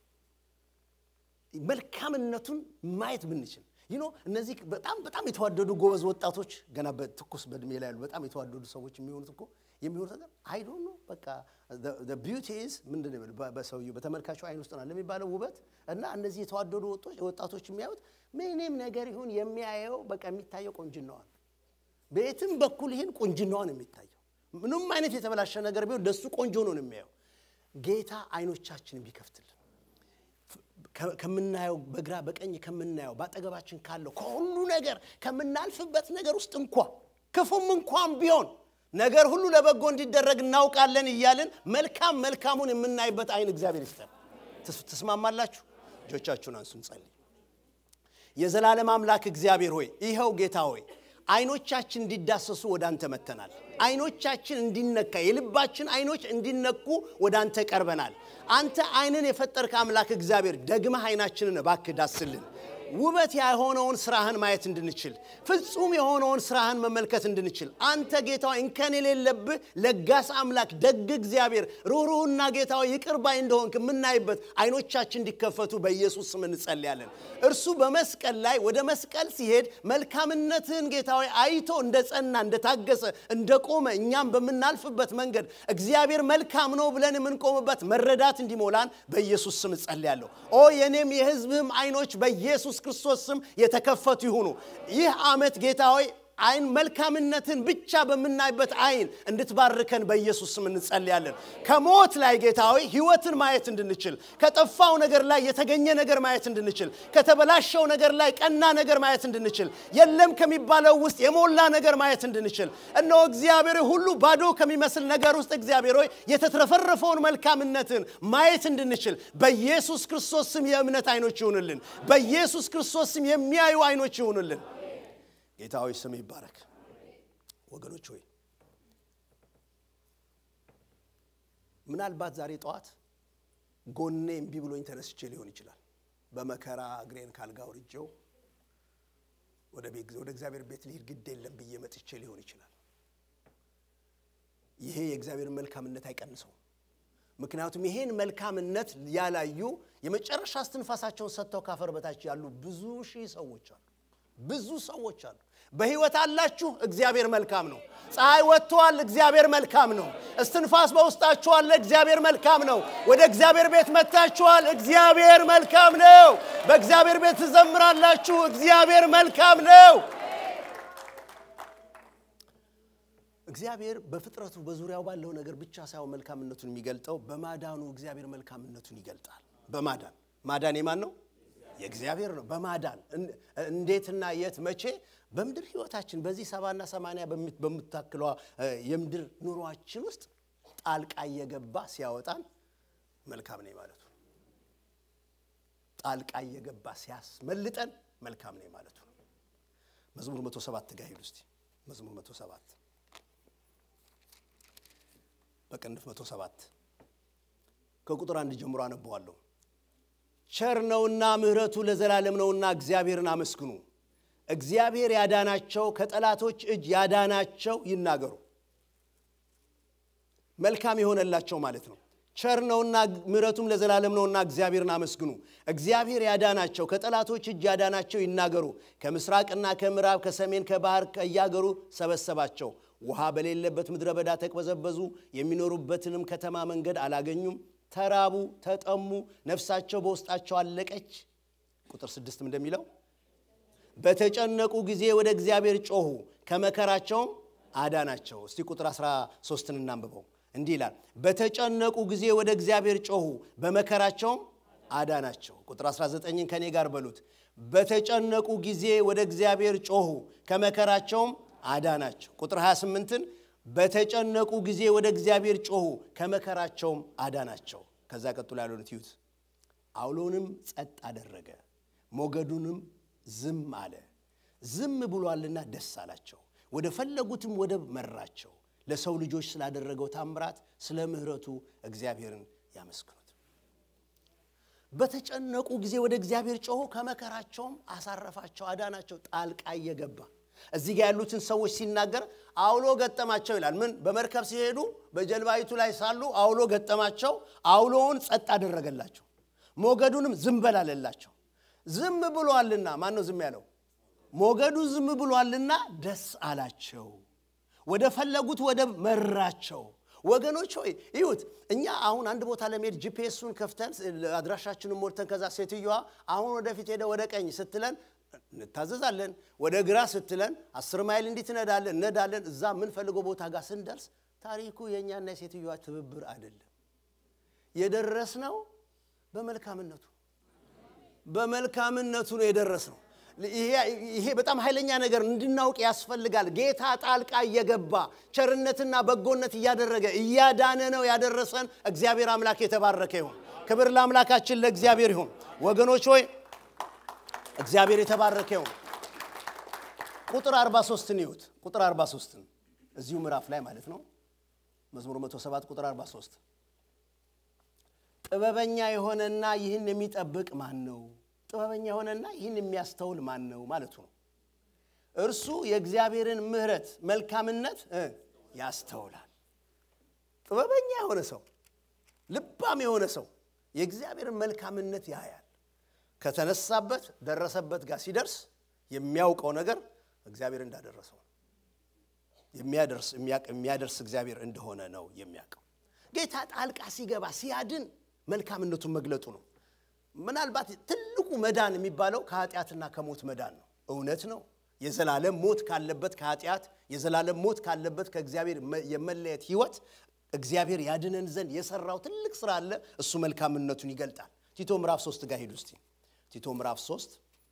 መልካምነቱን ማየት ብንችል ይኖ እነዚህ በጣም በጣም የተዋደዱ ጎበዝ ወጣቶች ገና በትኩስ በእድሜ ላይ ያሉ በጣም የተዋደዱ ሰዎች የሚሆኑት እኮ የሚሆኑት ነገር አይዶ ነው። በቃ ቢዩቲ ኢዝ ምንድን ነው በሰውየው በተመልካቹ አይን ውስጥ ናል የሚባለው ውበት እና እነዚህ የተዋደዱ ወጣቶች የሚያዩት ምንም ነገር ይሁን የሚያየው በቃ የሚታየው ቁንጅናዋን በየትም በኩል ይህን ቁንጅናዋን የሚታየው ምንም አይነት የተበላሸ ነገር ቢሆን ለሱ ቆንጆ ነው የሚያየው። ጌታ አይኖቻችንን ቢከፍትልን ከምናየው በግራ በቀኝ ከምናየው በአጠገባችን ካለው ከሁሉ ነገር ከምናልፍበት ነገር ውስጥ እንኳ ክፉም እንኳን ቢሆን ነገር ሁሉ ለበጎ እንዲደረግ እናውቃለን እያልን መልካም መልካሙን የምናይበት አይን እግዚአብሔር ይስጠን። ትስማማላችሁ? እጆቻችሁን አንሱ፣ እንጸልይ። የዘላለም አምላክ እግዚአብሔር ሆይ ይኸው ጌታ ሆይ አይኖቻችን እንዲዳሰሱ ወደ አንተ መተናል። አይኖቻችን እንዲነካ የልባችን አይኖች እንዲነኩ ወደ አንተ ቀርበናል። አንተ አይንን የፈጠርክ አምላክ እግዚአብሔር ደግመህ አይናችንን እባክህ ዳስልን። ውበት የሆነውን ስራህን ማየት እንድንችል ፍጹም የሆነውን ስራህን መመልከት እንድንችል አንተ ጌታዊ እንከን የሌለብህ ለጋስ አምላክ ደግ እግዚአብሔር ሩህሩህና ጌታዊ ይቅር ባይ እንደሆንክ የምናይበት አይኖቻችን እንዲከፈቱ በኢየሱስ ስም እንጸልያለን። እርሱ በመስቀል ላይ ወደ መስቀል ሲሄድ መልካምነትህን ጌታዊ አይቶ እንደ ጸና እንደታገሰ እንደቆመ እኛም በምናልፍበት መንገድ እግዚአብሔር መልካም ነው ብለን የምንቆምበት መረዳት እንዲሞላን በኢየሱስ ስም እጸልያለሁ። ኦ የኔም የህዝብህም አይኖች በኢየሱስ ክርስቶስ ስም የተከፈቱ ይሁኑ። ይህ ዓመት ጌታ ሆይ አይን መልካምነትን ብቻ በምናይበት አይን እንድትባርከን በኢየሱስ ስም እንጸልያለን። ከሞት ላይ ጌታ ሆይ ህይወትን ማየት እንድንችል፣ ከጠፋው ነገር ላይ የተገኘ ነገር ማየት እንድንችል፣ ከተበላሸው ነገር ላይ ቀና ነገር ማየት እንድንችል፣ የለም ከሚባለው ውስጥ የሞላ ነገር ማየት እንድንችል፣ እነሆ እግዚአብሔር ሁሉ ባዶ ከሚመስል ነገር ውስጥ እግዚአብሔር ሆይ የተትረፈረፈውን መልካምነትን ማየት እንድንችል በኢየሱስ ክርስቶስ ስም የእምነት አይኖች ይሁንልን። በኢየሱስ ክርስቶስ ስም የሚያዩ አይኖች ይሁንልን። ጌታ ሆይ ስም ይባረክ። ወገኖች ሆይ ምናልባት ዛሬ ጠዋት ጎኔ እምቢ ብሎኝ ተነስቼ ሊሆን ይችላል። በመከራ እግሬን ካልጋ አውርጄው ወደ ቤት ወደ እግዚአብሔር ቤት ልሂድ ግድ የለም ብዬ መጥቼ ሊሆን ይችላል። ይሄ የእግዚአብሔርን መልካምነት አይቀንሰውም። ምክንያቱም ይሄን መልካምነት ያላዩ የመጨረሻ እስትንፋሳቸውን ሰጥተው ካፈር በታች ያሉ ብዙ ሺህ ሰዎች አሉ። ብዙ ሰዎች አሉ። በሕይወት አላችሁ፣ እግዚአብሔር መልካም ነው። ፀሐይ ወጥተዋል፣ እግዚአብሔር መልካም ነው። እስትንፋስ በውስጣችሁ አለ፣ እግዚአብሔር መልካም ነው። ወደ እግዚአብሔር ቤት መጥታችኋል፣ እግዚአብሔር መልካም ነው። በእግዚአብሔር ቤት ትዘምራላችሁ፣ እግዚአብሔር መልካም ነው። እግዚአብሔር በፍጥረቱ በዙሪያው ባለው ነገር ብቻ ሳይሆን መልካምነቱን የሚገልጠው በማዳኑ እግዚአብሔር መልካምነቱን ይገልጣል። በማዳን ማዳን የማን ነው? የእግዚአብሔር ነው። በማዳን እንዴትና የት መቼ? በምድር ህይወታችን በዚህ ሰባና ሰማንያ በምታክሏ የምድር ኑሯችን ውስጥ ጣልቃ እየገባ ሲያወጣን መልካም ነኝ ማለቱ፣ ጣልቃ እየገባ ሲያስመልጠን መልካም ነኝ ማለቱ። መዝሙር መቶ ሰባት ጋር ሂዱ እስቲ። መዝሙር መቶ ሰባት በቅንፍ መቶ ሰባት ከቁጥር አንድ ጀምሮ አነበዋለሁ። ቸር ነውና ምሕረቱ ለዘላለም ነውና እግዚአብሔርን አመስግኑ። እግዚአብሔር ያዳናቸው ከጠላቶች እጅ ያዳናቸው ይናገሩ። መልካም የሆነላቸው ማለት ነው። ቸር ነውና ምሕረቱም ለዘላለም ነውና እግዚአብሔርን አመስግኑ። እግዚአብሔር ያዳናቸው ከጠላቶች እጅ ያዳናቸው ይናገሩ። ከምስራቅና ከምዕራብ ከሰሜን ከባህር ከያገሩ ሰበሰባቸው። ውሃ በሌለበት ምድረ በዳ ተቅበዘበዙ። የሚኖሩበትንም ከተማ መንገድ አላገኙም። ተራቡ፣ ተጠሙ፣ ነፍሳቸው በውስጣቸው አለቀች። ቁጥር ስድስትም እንደሚለው በተጨነቁ ጊዜ ወደ እግዚአብሔር ጮኹ፣ ከመከራቸውም አዳናቸው። እስቲ ቁጥር 13ን እናንብበው። እንዲህ ይላል፣ በተጨነቁ ጊዜ ወደ እግዚአብሔር ጮኹ፣ በመከራቸውም አዳናቸው። ቁጥር 19ን ከኔ ጋር በሉት። በተጨነቁ ጊዜ ወደ እግዚአብሔር ጮኹ፣ ከመከራቸውም አዳናቸው። ቁጥር 28ን በተጨነቁ ጊዜ ወደ እግዚአብሔር ጮኹ ከመከራቸውም አዳናቸው። ከዛ ቀጥሎ ያለውን ትዩት። አውሎንም ጸጥ አደረገ፣ ሞገዱንም ዝም አለ። ዝም ብሏልና ደስ አላቸው፣ ወደ ፈለጉትም ወደብ መራቸው። ለሰው ልጆች ስላደረገው ታምራት ስለ ምሕረቱ እግዚአብሔርን ያመስግኑት። በተጨነቁ ጊዜ ወደ እግዚአብሔር ጮኹ፣ ከመከራቸውም አሳረፋቸው፣ አዳናቸው። ጣልቃ እየገባ እዚህ ጋር ያሉትን ሰዎች ሲናገር አውሎ ገጠማቸው ይላል። ምን በመርከብ ሲሄዱ በጀልባይቱ ላይ ሳሉ አውሎ ገጠማቸው። አውሎውን ጸጥ አደረገላቸው፣ ሞገዱንም ዝም በል አለላቸው። ዝም ብሏልና ማን ነው ዝም ያለው? ሞገዱ ዝም ብሏልና ደስ አላቸው፣ ወደ ፈለጉት ወደብ መራቸው። ወገኖች ሆይ ይሁት እኛ አሁን አንድ ቦታ ለመሄድ ጂፒኤሱን ከፍተን አድራሻችንን ሞልተን ከዛ ሴትዮዋ አሁን ወደፊት ሄደ ወደ ቀኝ ስትለን እንታዘዛለን። ወደ ግራ ስትለን አስር ማይል እንዲህ ትነዳለን እነዳለን። እዛ የምንፈልገው ቦታ ጋር ስንደርስ ታሪኩ የእኛና የሴትዮዋ ትብብር አይደለም። የደረስነው በመልካምነቱ በመልካምነቱ ነው የደረስነው። ይሄ በጣም ኃይለኛ ነገር እንድናውቅ ያስፈልጋል። ጌታ ጣልቃ እየገባ ቸርነትና በጎነት እያደረገ እያዳነ ነው ያደረሰን። እግዚአብሔር አምላክ የተባረከ ይሁን። ክብር ለአምላካችን ለእግዚአብሔር ይሁን። ወገኖች ሆይ እግዚአብሔር የተባረከ ይሁን። ቁጥር 43ን ይዩት። ቁጥር 43ን እዚሁ ምዕራፍ ላይ ማለት ነው። መዝሙር 107 ቁጥር 43 ጥበበኛ የሆነና ይህን የሚጠብቅ ማን ነው? ጥበበኛ የሆነና ይህን የሚያስተውል ማን ነው ማለቱ ነው። እርሱ የእግዚአብሔርን ምሕረት መልካምነት ያስተውላል። ጥበበኛ የሆነ ሰው፣ ልባም የሆነ ሰው የእግዚአብሔርን መልካምነት ያያል። ከተነሳበት ደረሰበት ጋር ሲደርስ የሚያውቀው ነገር እግዚአብሔር እንዳደረሰው የሚያደርስ እግዚአብሔር እንደሆነ ነው የሚያውቀው። ጌታ ጣልቃ ሲገባ ሲያድን መልካምነቱን መግለጡ ነው። ምናልባት ትልቁ መዳን የሚባለው ከኃጢአትና ከሞት መዳን ነው። እውነት ነው። የዘላለም ሞት ካለበት ከኃጢአት የዘላለም ሞት ካለበት ከእግዚአብሔር የመለየት ህይወት እግዚአብሔር ያድነን ዘንድ የሰራው ትልቅ ስራ አለ። እሱ መልካምነቱን ይገልጣል። ቲቶ ምዕራፍ ሶስት ጋር ሂዱ እስቲ። ቲቶ ምዕራፍ ሶስት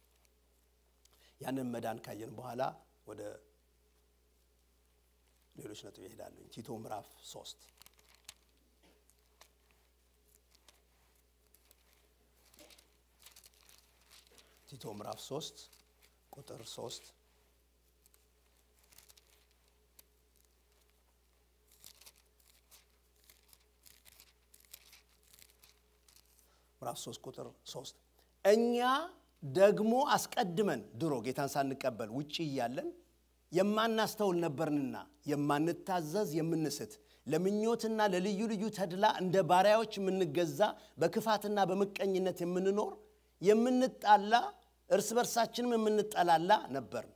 ያንን መዳን ካየን በኋላ ወደ ሌሎች ነጥብ ይሄዳለሁ። ቲቶ ምዕራፍ ሶስት ቲቶ ምዕራፍ ሶስት ቁጥር ሶስት ምዕራፍ 3 ቁጥር 3 እኛ ደግሞ አስቀድመን ድሮ ጌታን ሳንቀበል ውጭ እያለን የማናስተውል ነበርንና የማንታዘዝ የምንስት ለምኞትና ለልዩ ልዩ ተድላ እንደ ባሪያዎች የምንገዛ በክፋትና በምቀኝነት የምንኖር የምንጣላ እርስ በርሳችንም የምንጠላላ ነበርን።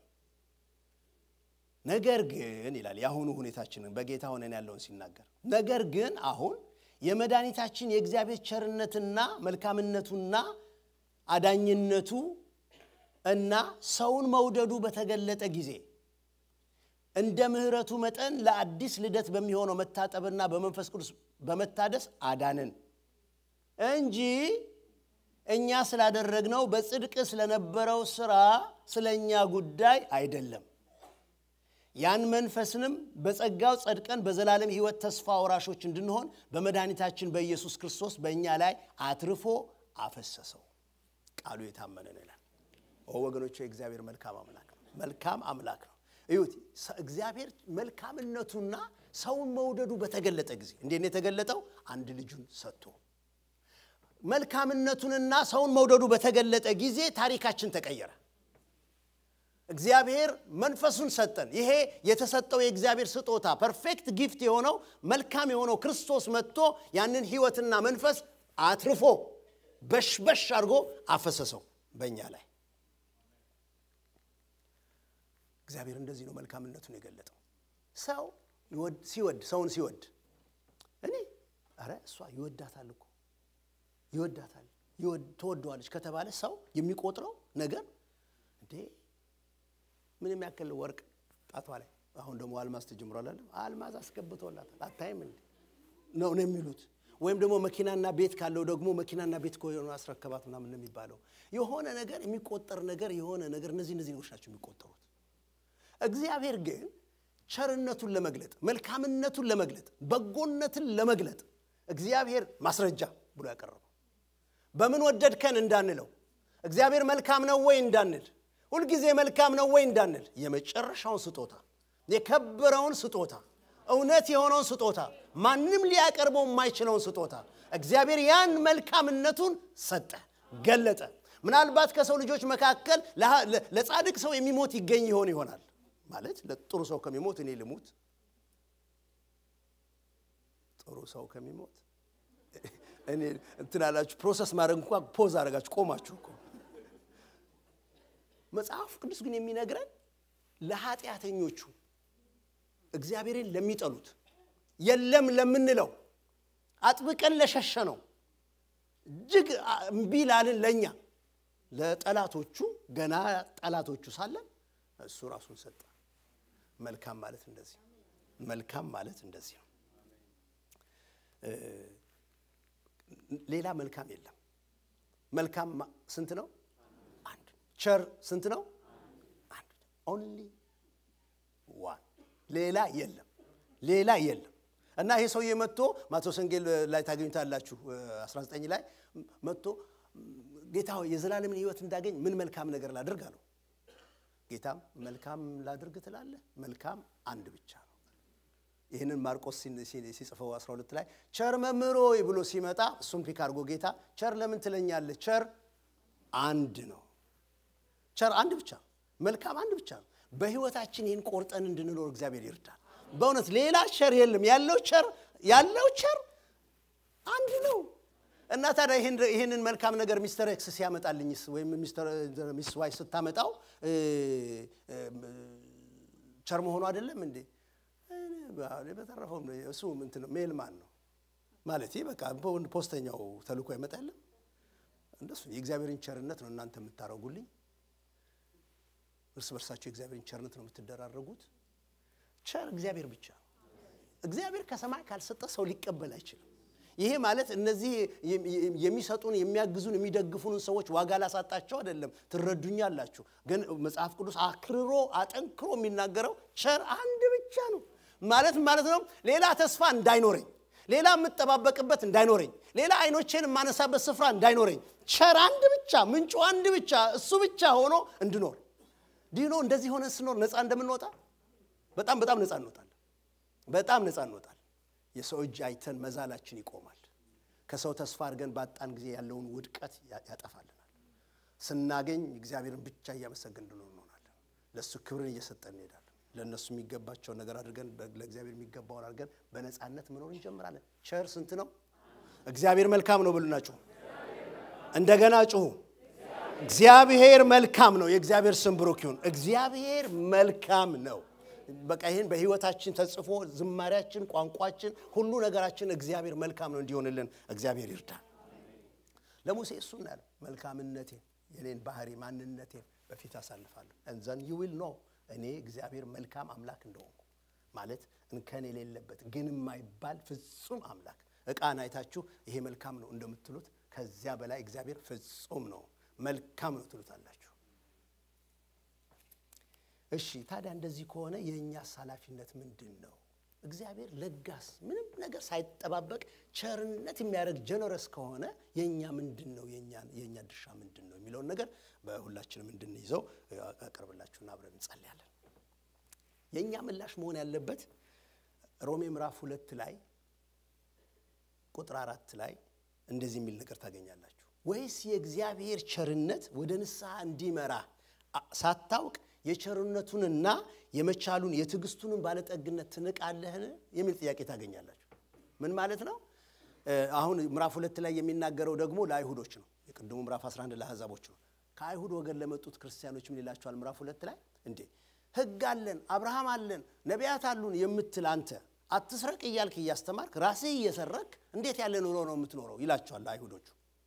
ነገር ግን ይላል የአሁኑ ሁኔታችንን በጌታ ሆነን ያለውን ሲናገር፣ ነገር ግን አሁን የመድኃኒታችን የእግዚአብሔር ቸርነትና መልካምነቱና አዳኝነቱ እና ሰውን መውደዱ በተገለጠ ጊዜ እንደ ምሕረቱ መጠን ለአዲስ ልደት በሚሆነው መታጠብና በመንፈስ ቅዱስ በመታደስ አዳንን እንጂ እኛ ስላደረግነው በጽድቅ ስለነበረው ሥራ ስለ እኛ ጉዳይ አይደለም። ያን መንፈስንም በጸጋው ጸድቀን በዘላለም ሕይወት ተስፋ ወራሾች እንድንሆን በመድኃኒታችን በኢየሱስ ክርስቶስ በእኛ ላይ አትርፎ አፈሰሰው። ቃሉ የታመነ ነው ይላል። ወገኖች የእግዚአብሔር መልካም አምላክ ነው። መልካም አምላክ ነው። እዩት፣ እግዚአብሔር መልካምነቱና ሰውን መውደዱ በተገለጠ ጊዜ እንዴት ነው የተገለጠው? አንድ ልጁን ሰጥቶ መልካምነቱንና ሰውን መውደዱ በተገለጠ ጊዜ ታሪካችን ተቀየረ። እግዚአብሔር መንፈሱን ሰጠን። ይሄ የተሰጠው የእግዚአብሔር ስጦታ ፐርፌክት ጊፍት የሆነው መልካም የሆነው ክርስቶስ መጥቶ ያንን ሕይወትና መንፈስ አትርፎ በሽበሽ አድርጎ አፈሰሰው በእኛ ላይ። እግዚአብሔር እንደዚህ ነው መልካምነቱን የገለጠው። ሰው ሲወድ ሰውን ሲወድ እኔ ኧረ እሷ ይወዳታል እኮ ይወዳታል ትወደዋለች ከተባለ ሰው የሚቆጥረው ነገር እንዴ ምን የሚያክል ወርቅ ጣቷ ላይ አሁን ደግሞ አልማዝ ተጀምሯል አለ አልማዝ አስገብቶላታል አታይም እንዴ ነው ነው የሚሉት ወይም ደግሞ መኪናና ቤት ካለው ደግሞ መኪናና ቤት ከሆነ አስረከባት ምናምን ነው የሚባለው የሆነ ነገር የሚቆጠር ነገር የሆነ ነገር እነዚህ እነዚህ ነገሮች ናቸው የሚቆጠሩት እግዚአብሔር ግን ቸርነቱን ለመግለጥ መልካምነቱን ለመግለጥ በጎነትን ለመግለጥ እግዚአብሔር ማስረጃ ብሎ ያቀረበው በምን ወደድከን እንዳንለው እግዚአብሔር መልካም ነው ወይ እንዳንል ሁልጊዜ መልካም ነው ወይ እንዳንል የመጨረሻውን ስጦታ የከበረውን ስጦታ እውነት የሆነውን ስጦታ ማንም ሊያቀርበው የማይችለውን ስጦታ እግዚአብሔር ያን መልካምነቱን ሰጠ፣ ገለጠ። ምናልባት ከሰው ልጆች መካከል ለጻድቅ ሰው የሚሞት ይገኝ ይሆን ይሆናል ማለት ለጥሩ ሰው ከሚሞት እኔ ልሙት። ጥሩ ሰው ከሚሞት እኔ እንትን አላችሁ ፕሮሰስ ማድረግ እንኳ ፖዝ አደረጋችሁ ቆማችሁ እኮ። መጽሐፍ ቅዱስ ግን የሚነግረን ለኃጢአተኞቹ እግዚአብሔርን ለሚጠሉት የለም ለምንለው አጥብቀን ለሸሸ ነው እጅግ እምቢ ላልን ለእኛ ለጠላቶቹ ገና ጠላቶቹ ሳለን እሱ ራሱን ሰጠ። መልካም ማለት እንደዚህ መልካም ማለት እንደዚህ ነው። ሌላ መልካም የለም። መልካም ስንት ነው? አንድ። ቸር ስንት ነው? አንድ። ኦንሊ ዋን። ሌላ የለም። ሌላ የለም። እና ይሄ ሰውዬ መጥቶ ማቴዎስ ወንጌል ላይ ታገኙታላችሁ 19 ላይ መጥቶ ጌታ ሆይ የዘላለምን ሕይወት እንዳገኝ ምን መልካም ነገር ላድርግ አለው። ጌታም መልካም ላድርግ ትላለህ? መልካም አንድ ብቻ ነው። ይህንን ማርቆስ ሲጽፈው 12 ላይ ቸር መምህር ሆይ ብሎ ሲመጣ እሱም ፒክ አድርጎ ጌታ ቸር ለምን ትለኛለህ? ቸር አንድ ነው። ቸር አንድ ብቻ ነው። መልካም አንድ ብቻ ነው። በሕይወታችን ይህን ቆርጠን እንድንኖር እግዚአብሔር ይርዳል። በእውነት ሌላ ቸር የለም። ያለው ቸር ያለው ቸር አንድ ነው እና ታዲያ ይህንን መልካም ነገር ሚስተር ኤክስ ሲያመጣልኝስ ወይም ሚስ ዋይ ስታመጣው ቸር መሆኑ አይደለም እንዴ? በተረፈው እሱ ምንትን ነው ሜልማን ነው ማለት በቃ ፖስተኛው ተልኮ አይመጣልም። እንደሱ የእግዚአብሔርን ቸርነት ነው እናንተ የምታረጉልኝ። እርስ በርሳቸው የእግዚአብሔርን ቸርነት ነው የምትደራረጉት። ቸር እግዚአብሔር ብቻ ነው። እግዚአብሔር ከሰማይ ካልሰጠ ሰው ሊቀበል አይችልም። ይሄ ማለት እነዚህ የሚሰጡን የሚያግዙን የሚደግፉንን ሰዎች ዋጋ ላሳጣቸው አይደለም። ትረዱኛላችሁ። ግን መጽሐፍ ቅዱስ አክርሮ አጠንክሮ የሚናገረው ቸር አንድ ብቻ ነው ማለት ማለት ነው። ሌላ ተስፋ እንዳይኖረኝ፣ ሌላ የምጠባበቅበት እንዳይኖረኝ፣ ሌላ አይኖቼን የማነሳበት ስፍራ እንዳይኖረኝ፣ ቸር አንድ ብቻ ምንጩ አንድ ብቻ እሱ ብቻ ሆኖ እንድኖር ዲኖ እንደዚህ ሆነ ስኖር ነፃ እንደምንወጣ በጣም በጣም ነፃ እንወጣለን። በጣም ነፃ እንወጣለን። የሰው እጅ አይተን መዛላችን ይቆማል። ከሰው ተስፋ አድርገን ባጣን ጊዜ ያለውን ውድቀት ያጠፋልናል። ስናገኝ እግዚአብሔርን ብቻ እያመሰገን እንድኖር እንሆናለን። ለእሱ ክብርን እየሰጠን እንሄዳለን። ለእነሱ የሚገባቸውን ነገር አድርገን ለእግዚአብሔር የሚገባውን አድርገን በነፃነት መኖር እንጀምራለን። ቸር ስንት ነው? እግዚአብሔር መልካም ነው ብሉና ጩሁ። እንደገና ጩሁ። እግዚአብሔር መልካም ነው። የእግዚአብሔር ስም ብሩክ ይሁን። እግዚአብሔር መልካም ነው። በቃ ይህን በህይወታችን ተጽፎ ዝማሪያችን፣ ቋንቋችን፣ ሁሉ ነገራችን እግዚአብሔር መልካም ነው እንዲሆንልን እግዚአብሔር ይርዳል። ለሙሴ እሱን ያለው መልካምነቴን የኔን ባህሪ ማንነቴን በፊት አሳልፋለሁ እንዘን ዩ ዊል ኖ እኔ እግዚአብሔር መልካም አምላክ እንደሆንኩ ማለት እንከን የሌለበት ግን የማይባል ፍጹም አምላክ ዕቃን አይታችሁ ይሄ መልካም ነው እንደምትሉት ከዚያ በላይ እግዚአብሔር ፍጹም ነው መልካም ነው ትሉታላችሁ። እሺ ታዲያ እንደዚህ ከሆነ የእኛስ ኃላፊነት ምንድን ነው? እግዚአብሔር ለጋስ ምንም ነገር ሳይጠባበቅ ቸርነት የሚያደርግ ጀነረስ ከሆነ የእኛ ምንድን ነው የእኛ ድርሻ ምንድን ነው የሚለውን ነገር በሁላችንም እንድንይዘው አቀርብላችሁና አብረን እንጸልያለን። የእኛ ምላሽ መሆን ያለበት ሮሜ ምዕራፍ ሁለት ላይ ቁጥር አራት ላይ እንደዚህ የሚል ነገር ታገኛላችሁ። ወይስ የእግዚአብሔር ቸርነት ወደ ንስሐ እንዲመራ ሳታውቅ የቸርነቱንና የመቻሉን የትዕግስቱንም ባለጠግነት ትንቃለህን? የሚል ጥያቄ ታገኛላችሁ። ምን ማለት ነው? አሁን ምዕራፍ ሁለት ላይ የሚናገረው ደግሞ ለአይሁዶች ነው። የቅድሙ ምዕራፍ 11 ለአሕዛቦች ነው። ከአይሁድ ወገን ለመጡት ክርስቲያኖች ምን ይላቸዋል? ምዕራፍ ሁለት ላይ እንዴ ሕግ አለን አብርሃም አለን ነቢያት አሉን የምትል አንተ አትስረቅ እያልክ እያስተማርክ ራስህ እየሰረክ እንዴት ያለ ኑሮ ነው የምትኖረው? ይላቸዋል አይሁዶቹ።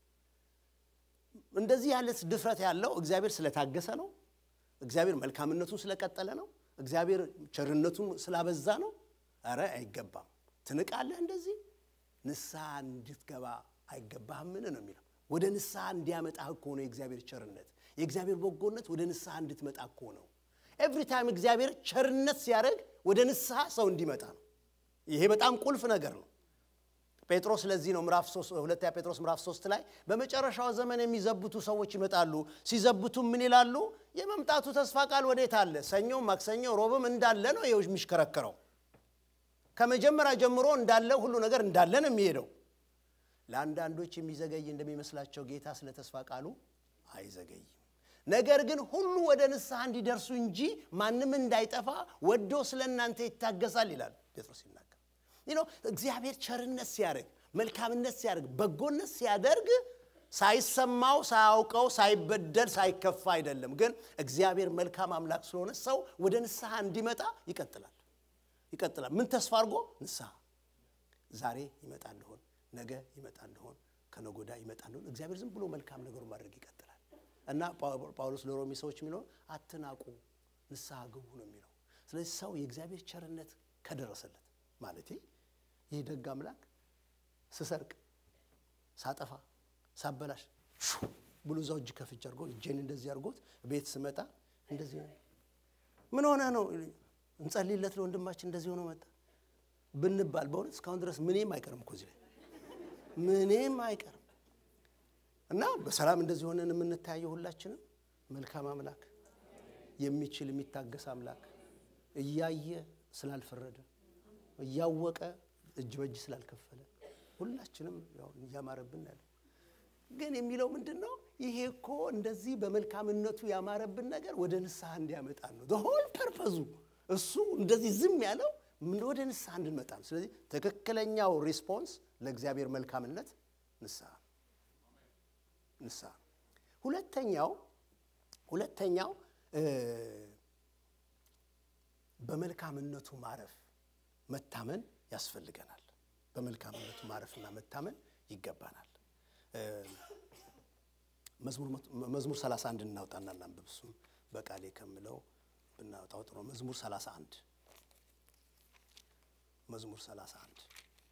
እንደዚህ ያለ ድፍረት ያለው እግዚአብሔር ስለታገሰ ነው። እግዚአብሔር መልካምነቱን ስለቀጠለ ነው። እግዚአብሔር ቸርነቱን ስላበዛ ነው። አረ አይገባም። ትንቃለህ። እንደዚህ ንስሐ እንድትገባ አይገባህምን ነው የሚለው። ወደ ንስሐ እንዲያመጣህ እኮ ነው የእግዚአብሔር ቸርነት፣ የእግዚአብሔር በጎነት ወደ ንስሐ እንድትመጣ እኮ ነው። ኤቭሪ ታይም እግዚአብሔር ቸርነት ሲያደርግ ወደ ንስሐ ሰው እንዲመጣ ነው። ይሄ በጣም ቁልፍ ነገር ነው። ጴጥሮስ ለዚህ ነው ምዕራፍ 3 ሁለተኛ ጴጥሮስ ምዕራፍ 3 ላይ በመጨረሻው ዘመን የሚዘብቱ ሰዎች ይመጣሉ። ሲዘብቱ ምን ይላሉ? የመምጣቱ ተስፋ ቃል ወዴት አለ? ሰኞም፣ ማክሰኞ፣ ሮብም እንዳለ ነው ይኸው የሚሽከረከረው። ከመጀመሪያ ጀምሮ እንዳለ ሁሉ ነገር እንዳለ ነው የሚሄደው። ለአንዳንዶች የሚዘገይ እንደሚመስላቸው ጌታ ስለ ተስፋ ቃሉ አይዘገይም። ነገር ግን ሁሉ ወደ ንስሐ እንዲደርሱ እንጂ ማንም እንዳይጠፋ ወዶ ስለ እናንተ ይታገሳል ይላል ጴጥሮስ ሲናገር። እግዚአብሔር ቸርነት ሲያደርግ፣ መልካምነት ሲያደርግ፣ በጎነት ሲያደርግ ሳይሰማው ሳያውቀው ሳይበደል ሳይከፋ አይደለም። ግን እግዚአብሔር መልካም አምላክ ስለሆነ ሰው ወደ ንስሐ እንዲመጣ ይቀጥላል ይቀጥላል። ምን ተስፋ አድርጎ ንስሐ ዛሬ ይመጣ እንደሆን ነገ ይመጣ እንደሆን ከነጎዳ ይመጣ እንደሆን እግዚአብሔር ዝም ብሎ መልካም ነገሩ ማድረግ ይቀጥላል። እና ጳውሎስ ለሮሜ ሰዎች የሚለው አትናቁ፣ ንስሐ ግቡ ነው የሚለው። ስለዚህ ሰው የእግዚአብሔር ቸርነት ከደረሰለት ማለት ይህ ደግ አምላክ ስሰርቅ፣ ሳጠፋ፣ ሳበላሽ ብሎ እዛው እጅ ከፍቼ አድርጎ እጄን እንደዚህ አድርጎት ቤት ስመጣ እንደዚህ ምን ሆነ ነው እንጸልይለት ለወንድማችን እንደዚህ ሆኖ መጣ ብንባል በእውነት እስካሁን ድረስ ምንም አይቀርም እኮ እዚህ ላይ ምንም አይቀርም። እና በሰላም እንደዚህ ሆነን የምንታየው ሁላችንም መልካም አምላክ የሚችል የሚታገስ አምላክ እያየ ስላልፈረደ እያወቀ እጅ በእጅ ስላልከፈለ ሁላችንም ያው እያማረብን ያለ ግን የሚለው ምንድን ነው? ይሄ እኮ እንደዚህ በመልካምነቱ ያማረብን ነገር ወደ ንስሐ እንዲያመጣን ነው። ሆል ፐርፐዙ እሱ እንደዚህ ዝም ያለው ወደ ንስሐ እንድንመጣ ነው። ስለዚህ ትክክለኛው ሪስፖንስ ለእግዚአብሔር መልካምነት ንስሐ ንስሐ። ሁለተኛው ሁለተኛው በመልካምነቱ ማረፍ መታመን ያስፈልገናል። በመልካምነቱ ማረፍና መታመን ይገባናል። መዝሙር 31 እናውጣና እናንብብ። እሱም በቃሌ ከምለው ብናወጣው ጥሩ ነው። መዝሙር 31 መዝሙር 31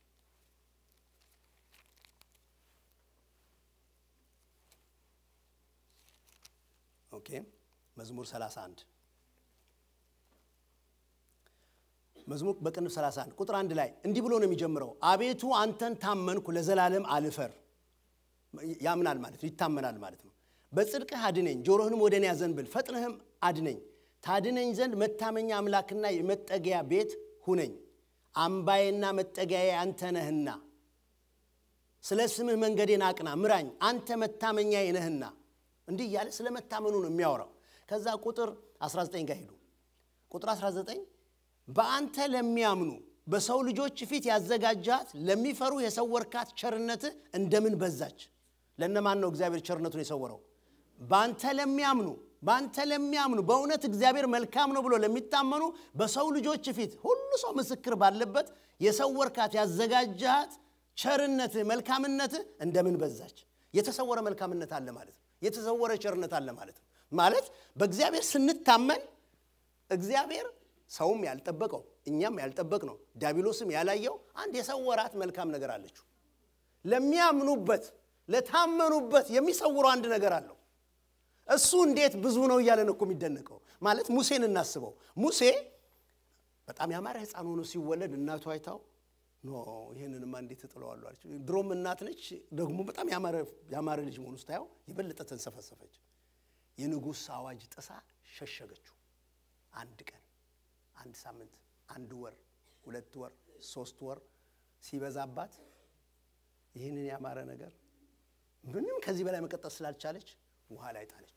ኦኬ መዝሙር 31 መዝሙር በቅንፍ 31 ቁጥር አንድ ላይ እንዲህ ብሎ ነው የሚጀምረው። አቤቱ አንተን ታመንኩ ለዘላለም አልፈር። ያምናል ማለት ነው፣ ይታመናል ማለት ነው። በጽድቅህ አድነኝ፣ ጆሮህንም ወደ እኔ አዘንብል፣ ፈጥነህም አድነኝ። ታድነኝ ዘንድ መታመኛ አምላክና የመጠጊያ ቤት ሁነኝ። አምባዬና መጠጊያዬ አንተ ነህና፣ ስለ ስምህ መንገዴን አቅና፣ ምራኝ፣ አንተ መታመኛዬ ነህና። እንዲህ እያለ ስለ መታመኑ ነው የሚያወራው። ከዛ ቁጥር 19 ጋር ሄዱ። ቁጥር 19 በአንተ ለሚያምኑ በሰው ልጆች ፊት ያዘጋጃት ለሚፈሩ የሰወርካት ቸርነትህ እንደምን በዛች። ለእነማን ነው እግዚአብሔር ቸርነቱን የሰወረው? በአንተ ለሚያምኑ በአንተ ለሚያምኑ በእውነት እግዚአብሔር መልካም ነው ብሎ ለሚታመኑ በሰው ልጆች ፊት ሁሉ ሰው ምስክር ባለበት የሰወርካት ያዘጋጃት ቸርነትህ መልካምነትህ እንደምን በዛች። የተሰወረ መልካምነት አለ ማለት ነው። የተሰወረ ቸርነት አለ ማለት ነው። ማለት በእግዚአብሔር ስንታመን እግዚአብሔር ሰውም ያልጠበቀው እኛም ያልጠበቅ ነው ዲያብሎስም ያላየው አንድ የሰወራት መልካም ነገር አለችው። ለሚያምኑበት ለታመኑበት የሚሰውረው አንድ ነገር አለው። እሱ እንዴት ብዙ ነው እያለን እኮ የሚደነቀው ማለት ሙሴን እናስበው። ሙሴ በጣም ያማረ ሕፃን ሆኖ ሲወለድ እናቱ አይታው ኖ ይህንንማ እንዴት እጥለዋለሁ አለች። ድሮም እናት ነች፣ ደግሞ በጣም ያማረ ልጅ መሆኑ ስታየው የበለጠ ተንሰፈሰፈች። የንጉሥ አዋጅ ጥሳ ሸሸገችው። አንድ ቀን፣ አንድ ሳምንት፣ አንድ ወር፣ ሁለት ወር፣ ሶስት ወር ሲበዛባት ይህንን ያማረ ነገር ምንም ከዚህ በላይ መቀጠል ስላልቻለች ውሃ ላይ ጣለችው።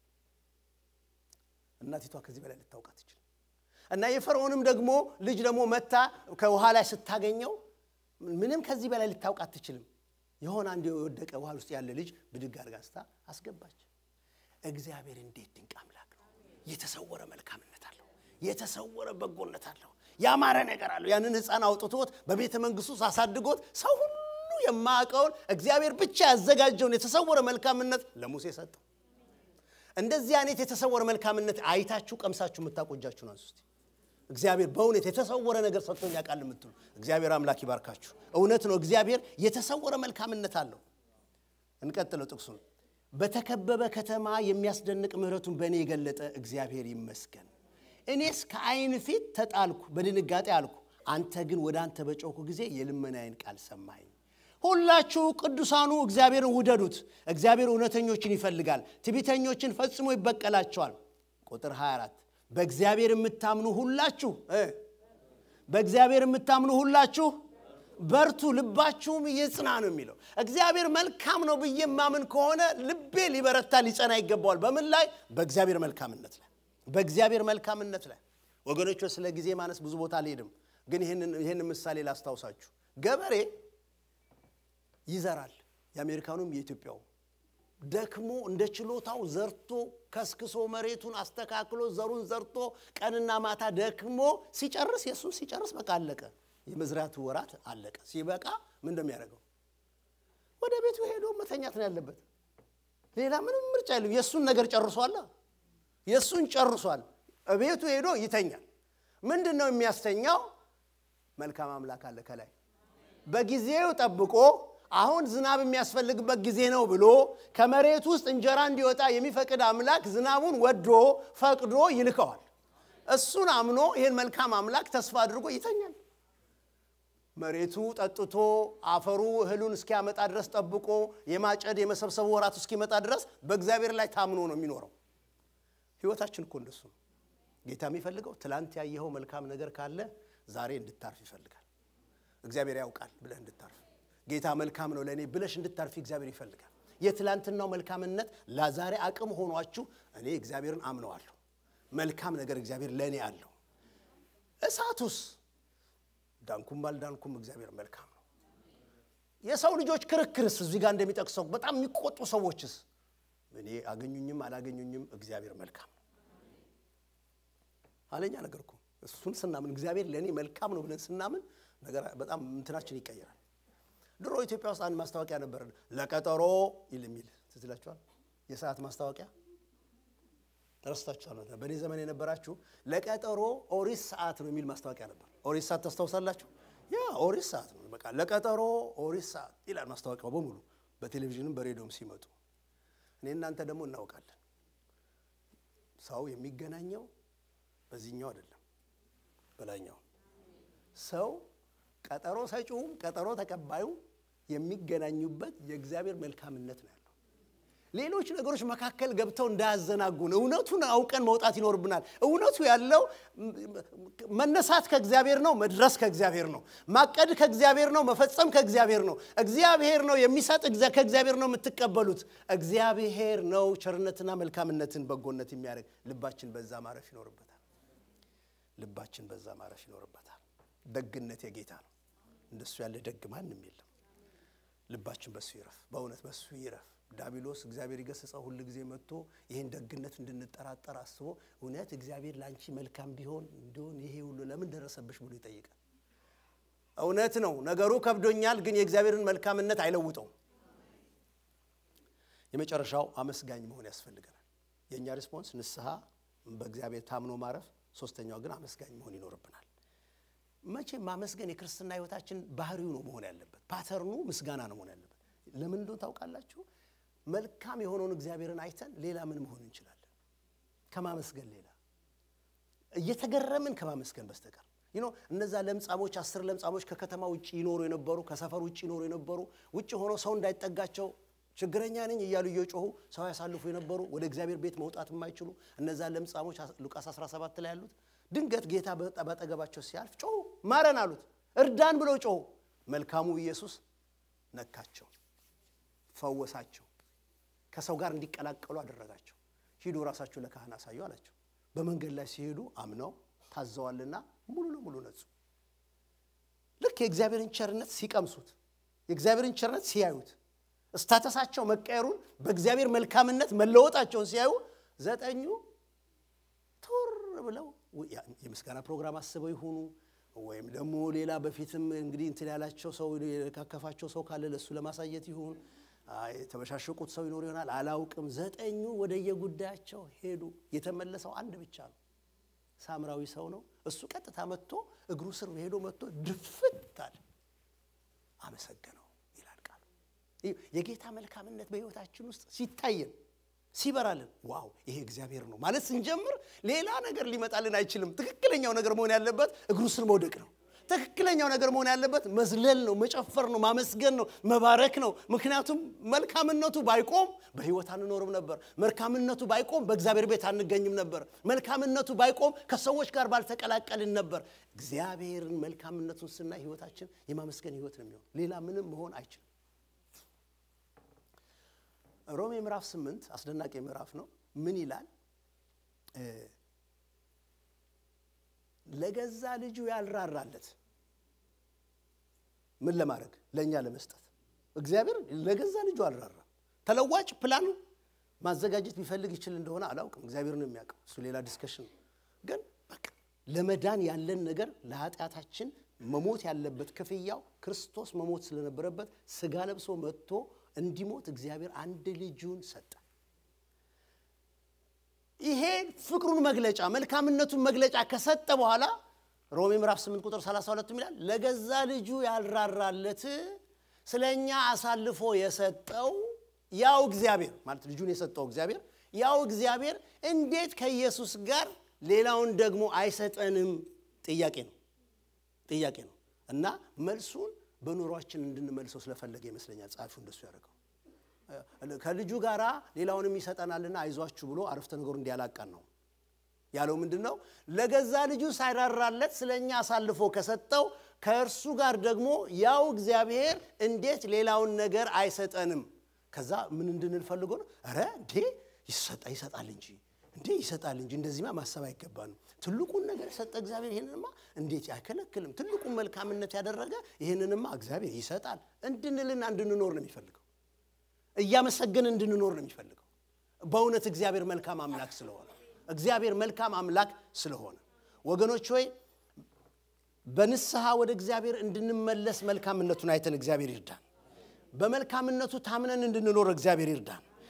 እናቲቷ ከዚህ በላይ ልታውቅ አትችልም። እና የፈርዖንም ደግሞ ልጅ ደግሞ መታ ከውሃ ላይ ስታገኘው ምንም ከዚህ በላይ ልታውቅ አትችልም። የሆነ አንድ የወደቀ ውሃ ውስጥ ያለ ልጅ ብድግ አድርጋ ስታ አስገባች። እግዚአብሔር እንዴት ድንቅ አምላክ ነው! የተሰወረ መልካምነት አለው። የተሰወረ በጎነት አለው። ያማረ ነገር አለው። ያንን ሕፃን አውጥቶት በቤተ መንግስቱ ውስጥ አሳድጎት ሰው ሁሉ የማያውቀውን እግዚአብሔር ብቻ ያዘጋጀውን የተሰወረ መልካምነት ለሙሴ ሰጠው። እንደዚህ አይነት የተሰወረ መልካምነት አይታችሁ ቀምሳችሁ የምታቆጃችሁን አንሱ እስቲ። እግዚአብሔር በእውነት የተሰወረ ነገር ሰጥቶኝ ያውቃል የምትሉ እግዚአብሔር አምላክ ይባርካችሁ። እውነት ነው፣ እግዚአብሔር የተሰወረ መልካምነት አለው። እንቀጥለው ጥቅሱን። በተከበበ ከተማ የሚያስደንቅ ምሕረቱን በእኔ የገለጠ እግዚአብሔር ይመስገን። እኔስ ከዓይን ፊት ተጣልኩ፣ በድንጋጤ አልኩ። አንተ ግን ወደ አንተ በጮኩ ጊዜ የልመናዬን ቃል ሰማኝ። ሁላችሁ ቅዱሳኑ እግዚአብሔርን ውደዱት። እግዚአብሔር እውነተኞችን ይፈልጋል፣ ትዕቢተኞችን ፈጽሞ ይበቀላቸዋል። ቁጥር 24 በእግዚአብሔር የምታምኑ ሁላችሁ በእግዚአብሔር የምታምኑ ሁላችሁ በርቱ፣ ልባችሁም ይጽና ነው የሚለው። እግዚአብሔር መልካም ነው ብዬ የማምን ከሆነ ልቤ ሊበረታ ሊጸና ይገባዋል። በምን ላይ? በእግዚአብሔር መልካምነት ላይ በእግዚአብሔር መልካምነት ላይ ወገኖች፣ ስለ ጊዜ ማነስ ብዙ ቦታ አልሄድም፣ ግን ይህን ምሳሌ ላስታውሳችሁ። ገበሬ ይዘራል። የአሜሪካኑም የኢትዮጵያው ደክሞ እንደ ችሎታው ዘርቶ ከስክሶ መሬቱን አስተካክሎ ዘሩን ዘርቶ ቀንና ማታ ደክሞ ሲጨርስ የእሱን ሲጨርስ በቃ አለቀ። የመዝራቱ ወራት አለቀ። ሲበቃ ምን እንደሚያደርገው ወደ ቤቱ ሄዶ መተኛት ነው ያለበት። ሌላ ምንም ምርጫ የለም። የእሱን ነገር ጨርሷል። የእሱን ጨርሷል። ቤቱ ሄዶ ይተኛል። ምንድን ነው የሚያስተኛው? መልካም አምላክ አለ ከላይ በጊዜው ጠብቆ አሁን ዝናብ የሚያስፈልግበት ጊዜ ነው ብሎ ከመሬት ውስጥ እንጀራ እንዲወጣ የሚፈቅድ አምላክ ዝናቡን ወዶ ፈቅዶ ይልከዋል። እሱን አምኖ ይህን መልካም አምላክ ተስፋ አድርጎ ይተኛል። መሬቱ ጠጥቶ አፈሩ እህሉን እስኪያመጣ ድረስ ጠብቆ የማጨድ የመሰብሰቡ ወራቱ እስኪመጣ ድረስ በእግዚአብሔር ላይ ታምኖ ነው የሚኖረው። ህይወታችን እኮ እንደሱ ነው። ጌታ የሚፈልገው ትላንት ያየኸው መልካም ነገር ካለ ዛሬ እንድታርፍ ይፈልጋል። እግዚአብሔር ያውቃል ብለህ እንድታርፍ ጌታ መልካም ነው ለእኔ ብለሽ እንድታርፊ እግዚአብሔር ይፈልጋል። የትላንትናው መልካምነት ለዛሬ አቅም ሆኗችሁ እኔ እግዚአብሔርን አምነዋለሁ፣ መልካም ነገር እግዚአብሔር ለእኔ አለው። እሳቱስ ዳንኩም ባልዳንኩም እግዚአብሔር መልካም ነው። የሰው ልጆች ክርክርስ እዚህ ጋር እንደሚጠቅሰው በጣም የሚቆጡ ሰዎችስ እኔ አገኙኝም አላገኙኝም እግዚአብሔር መልካም ነው። አለኛ ነገር እኮ እሱን ስናምን እግዚአብሔር ለእኔ መልካም ነው ብለን ስናምን ነገር በጣም እንትናችን ይቀየራል። ድሮ ኢትዮጵያ ውስጥ አንድ ማስታወቂያ ነበር፣ ለቀጠሮ ይል የሚል ትዝ ይላችኋል። የሰዓት ማስታወቂያ ረስታችኋል ማለት ነው። በእኔ ዘመን የነበራችሁ ለቀጠሮ ኦሪት ሰዓት ነው የሚል ማስታወቂያ ነበር። ኦሪት ሰዓት ታስታውሳላችሁ? ያ ኦሪት ሰዓት ነው። በቃ ለቀጠሮ ኦሪት ሰዓት ይላል ማስታወቂያው በሙሉ በቴሌቪዥንም በሬዲዮም ሲመጡ። እኔ እናንተ ደግሞ እናውቃለን። ሰው የሚገናኘው በዚህኛው አይደለም፣ በላይኛው ሰው ቀጠሮ ሰጪውም ቀጠሮ ተቀባዩም የሚገናኙበት የእግዚአብሔር መልካምነት ነው ያለው። ሌሎች ነገሮች መካከል ገብተው እንዳያዘናጉን እውነቱን አውቀን መውጣት ይኖርብናል። እውነቱ ያለው መነሳት ከእግዚአብሔር ነው፣ መድረስ ከእግዚአብሔር ነው፣ ማቀድ ከእግዚአብሔር ነው፣ መፈጸም ከእግዚአብሔር ነው። እግዚአብሔር ነው የሚሰጥ፣ ከእግዚአብሔር ነው የምትቀበሉት። እግዚአብሔር ነው ቸርነትና መልካምነትን በጎነት የሚያደርግ። ልባችን በዛ ማረፍ ይኖርበታል። ልባችን በዛ ማረፍ ይኖርበታል። ደግነት የጌታ ነው። እንደሱ ያለ ደግ ማንም የለም። ልባችን በሱ ይረፍ፣ በእውነት በሱ ይረፍ። ዳቢሎስ እግዚአብሔር ይገስጸው ሁል ጊዜ መጥቶ ይህን ደግነት እንድንጠራጠር አስቦ እውነት እግዚአብሔር ለአንቺ መልካም ቢሆን እንዲሆን ይሄ ሁሉ ለምን ደረሰብሽ ብሎ ይጠይቃል። እውነት ነው ነገሩ ከብዶኛል፣ ግን የእግዚአብሔርን መልካምነት አይለውጠውም። የመጨረሻው አመስጋኝ መሆን ያስፈልገናል። የእኛ ሪስፖንስ ንስሐ፣ በእግዚአብሔር ታምኖ ማረፍ፣ ሶስተኛው ግን አመስጋኝ መሆን ይኖርብናል። መቼም ማመስገን የክርስትና ሕይወታችን ባህሪው ነው መሆን ያለበት። ፓተርኑ ምስጋና ነው መሆን ያለበት። ለምን እንደሆነ ታውቃላችሁ? መልካም የሆነውን እግዚአብሔርን አይተን ሌላ ምን መሆን እንችላለን? ከማመስገን ሌላ እየተገረምን ከማመስገን በስተቀር ይኖ እነዛ ለምጻሞች አስር ለምጻሞች ከከተማ ውጭ ይኖሩ የነበሩ ከሰፈር ውጭ ይኖሩ የነበሩ ውጭ ሆነው ሰው እንዳይጠጋቸው ችግረኛ ነኝ እያሉ እየጮሁ ሰው ያሳልፉ የነበሩ ወደ እግዚአብሔር ቤት መውጣት የማይችሉ እነዛ ለምጻሞች ሉቃስ 17 ላይ ያሉት ድንገት ጌታ ባጠገባቸው ሲያልፍ ጮሁ፣ ማረን አሉት። እርዳን ብለው ጮሁ። መልካሙ ኢየሱስ ነካቸው፣ ፈወሳቸው፣ ከሰው ጋር እንዲቀላቀሉ አደረጋቸው። ሂዱ ራሳችሁ ለካህን አሳዩ አላቸው። በመንገድ ላይ ሲሄዱ አምነው ታዘዋልና ሙሉ ለሙሉ ነጹ። ልክ የእግዚአብሔርን ቸርነት ሲቀምሱት፣ የእግዚአብሔርን ቸርነት ሲያዩት፣ እስታተሳቸው መቀየሩን በእግዚአብሔር መልካምነት መለወጣቸውን ሲያዩ ዘጠኙ ቱር ብለው የምስጋና ፕሮግራም አስበው ይሆኑ ወይም ደግሞ ሌላ በፊትም እንግዲህ እንትን ያላቸው ሰው የካከፋቸው ሰው ካለ ለእሱ ለማሳየት ይሁን የተበሻሸቁት ሰው ይኖር ይሆናል አላውቅም። ዘጠኙ ወደየጉዳያቸው ሄዱ። የተመለሰው አንድ ብቻ ነው። ሳምራዊ ሰው ነው። እሱ ቀጥታ መጥቶ እግሩ ስር ሄዶ መጥቶ ድፍት አለ፣ አመሰገነው ይላል ቃሉ። የጌታ መልካምነት በሕይወታችን ውስጥ ሲታየን ሲበራልን ዋው ይሄ እግዚአብሔር ነው ማለት ስንጀምር ሌላ ነገር ሊመጣልን አይችልም። ትክክለኛው ነገር መሆን ያለበት እግሩ ስር መውደቅ ነው። ትክክለኛው ነገር መሆን ያለበት መዝለል ነው፣ መጨፈር ነው፣ ማመስገን ነው፣ መባረክ ነው። ምክንያቱም መልካምነቱ ባይቆም በሕይወት አንኖርም ነበር። መልካምነቱ ባይቆም በእግዚአብሔር ቤት አንገኝም ነበር። መልካምነቱ ባይቆም ከሰዎች ጋር ባልተቀላቀልን ነበር። እግዚአብሔርን መልካምነቱን ስናይ ሕይወታችን የማመስገን ሕይወት ነው የሚሆን። ሌላ ምንም መሆን አይችልም። ሮሜ ምዕራፍ ስምንት አስደናቂ ምዕራፍ ነው። ምን ይላል? ለገዛ ልጁ ያልራራለት ምን ለማድረግ ለእኛ ለመስጠት እግዚአብሔር ለገዛ ልጁ አልራራም። ተለዋጭ ፕላን ማዘጋጀት ቢፈልግ ይችል እንደሆነ አላውቅም። እግዚአብሔር ነው የሚያውቀው። እሱ ሌላ ዲስከሽን ነው። ግን በቃ ለመዳን ያለን ነገር ለኃጢአታችን መሞት ያለበት ክፍያው ክርስቶስ መሞት ስለነበረበት ስጋ ለብሶ መጥቶ እንዲሞት እግዚአብሔር አንድ ልጁን ሰጠ። ይሄ ፍቅሩን መግለጫ መልካምነቱን መግለጫ ከሰጠ በኋላ ሮሜ ምዕራፍ 8 ቁጥር 32 ይላል ለገዛ ልጁ ያልራራለት ስለ እኛ አሳልፎ የሰጠው ያው እግዚአብሔር ማለት ልጁን የሰጠው እግዚአብሔር ያው እግዚአብሔር እንዴት ከኢየሱስ ጋር ሌላውን ደግሞ አይሰጠንም? ጥያቄ ነው ጥያቄ ነው እና መልሱን በኑሯችን እንድንመልሰው ስለፈለገ ይመስለኛል ጸሐፊው እንደሱ ያደርገው። ከልጁ ጋር ሌላውንም ይሰጠናልና አይዟችሁ ብሎ አረፍተ ነገሩ እንዲያላቃን ነው ያለው። ምንድን ነው? ለገዛ ልጁ ሳይራራለት ስለ እኛ አሳልፎ ከሰጠው ከእርሱ ጋር ደግሞ ያው እግዚአብሔር እንዴት ሌላውን ነገር አይሰጠንም? ከዛ ምን እንድንል ፈልጎ ነው? ኧረ እንዴ ይሰጣል እንጂ እንዴ ይሰጣል እንጂ እንደዚህማ ማሰብ አይገባንም። ትልቁን ነገር የሰጠ እግዚአብሔር ይህንንማ እንዴት አይከለክልም? ትልቁን መልካምነት ያደረገ ይህንንማ እግዚአብሔር ይሰጣል እንድንልና እንድንኖር ነው የሚፈልገው። እያመሰገን እንድንኖር ነው የሚፈልገው። በእውነት እግዚአብሔር መልካም አምላክ ስለሆነ እግዚአብሔር መልካም አምላክ ስለሆነ ወገኖች ሆይ በንስሐ ወደ እግዚአብሔር እንድንመለስ መልካምነቱን አይተን እግዚአብሔር ይርዳን። በመልካምነቱ ታምነን እንድንኖር እግዚአብሔር ይርዳን።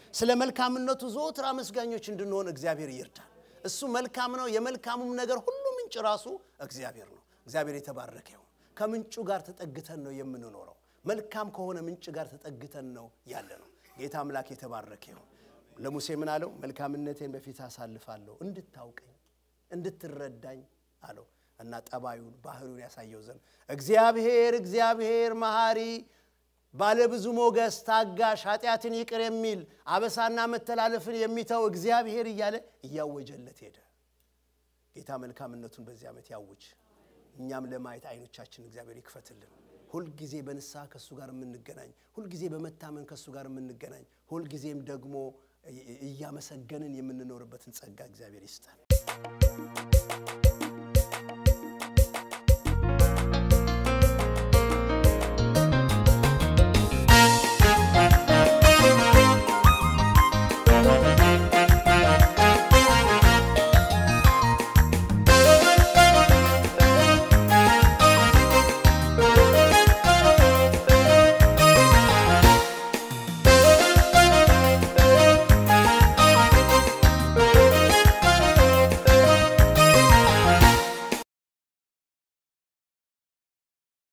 ስለ መልካምነቱ ዘወትር አመስጋኞች እንድንሆን እግዚአብሔር ይርዳል። እሱ መልካም ነው። የመልካሙም ነገር ሁሉ ምንጭ ራሱ እግዚአብሔር ነው። እግዚአብሔር የተባረከ ይሁን። ከምንጩ ጋር ተጠግተን ነው የምንኖረው። መልካም ከሆነ ምንጭ ጋር ተጠግተን ነው ያለ ነው። ጌታ አምላክ የተባረከ ይሁን። ለሙሴ ምን አለው? መልካምነቴን በፊት አሳልፋለሁ እንድታውቀኝ እንድትረዳኝ አለው እና ጠባዩን ባህሪውን ያሳየው ዘንድ እግዚአብሔር እግዚአብሔር መሐሪ ባለብዙ ሞገስ ታጋሽ ኃጢአትን ይቅር የሚል አበሳና መተላለፍን የሚተው እግዚአብሔር እያለ እያወጀለት ሄደ። ጌታ መልካምነቱን በዚህ ዓመት ያውጅ። እኛም ለማየት አይኖቻችን እግዚአብሔር ይክፈትልን። ሁልጊዜ በንስሐ ከእሱ ጋር የምንገናኝ፣ ሁልጊዜ በመታመን ከእሱ ጋር የምንገናኝ፣ ሁልጊዜም ደግሞ እያመሰገንን የምንኖርበትን ጸጋ እግዚአብሔር ይስጠን።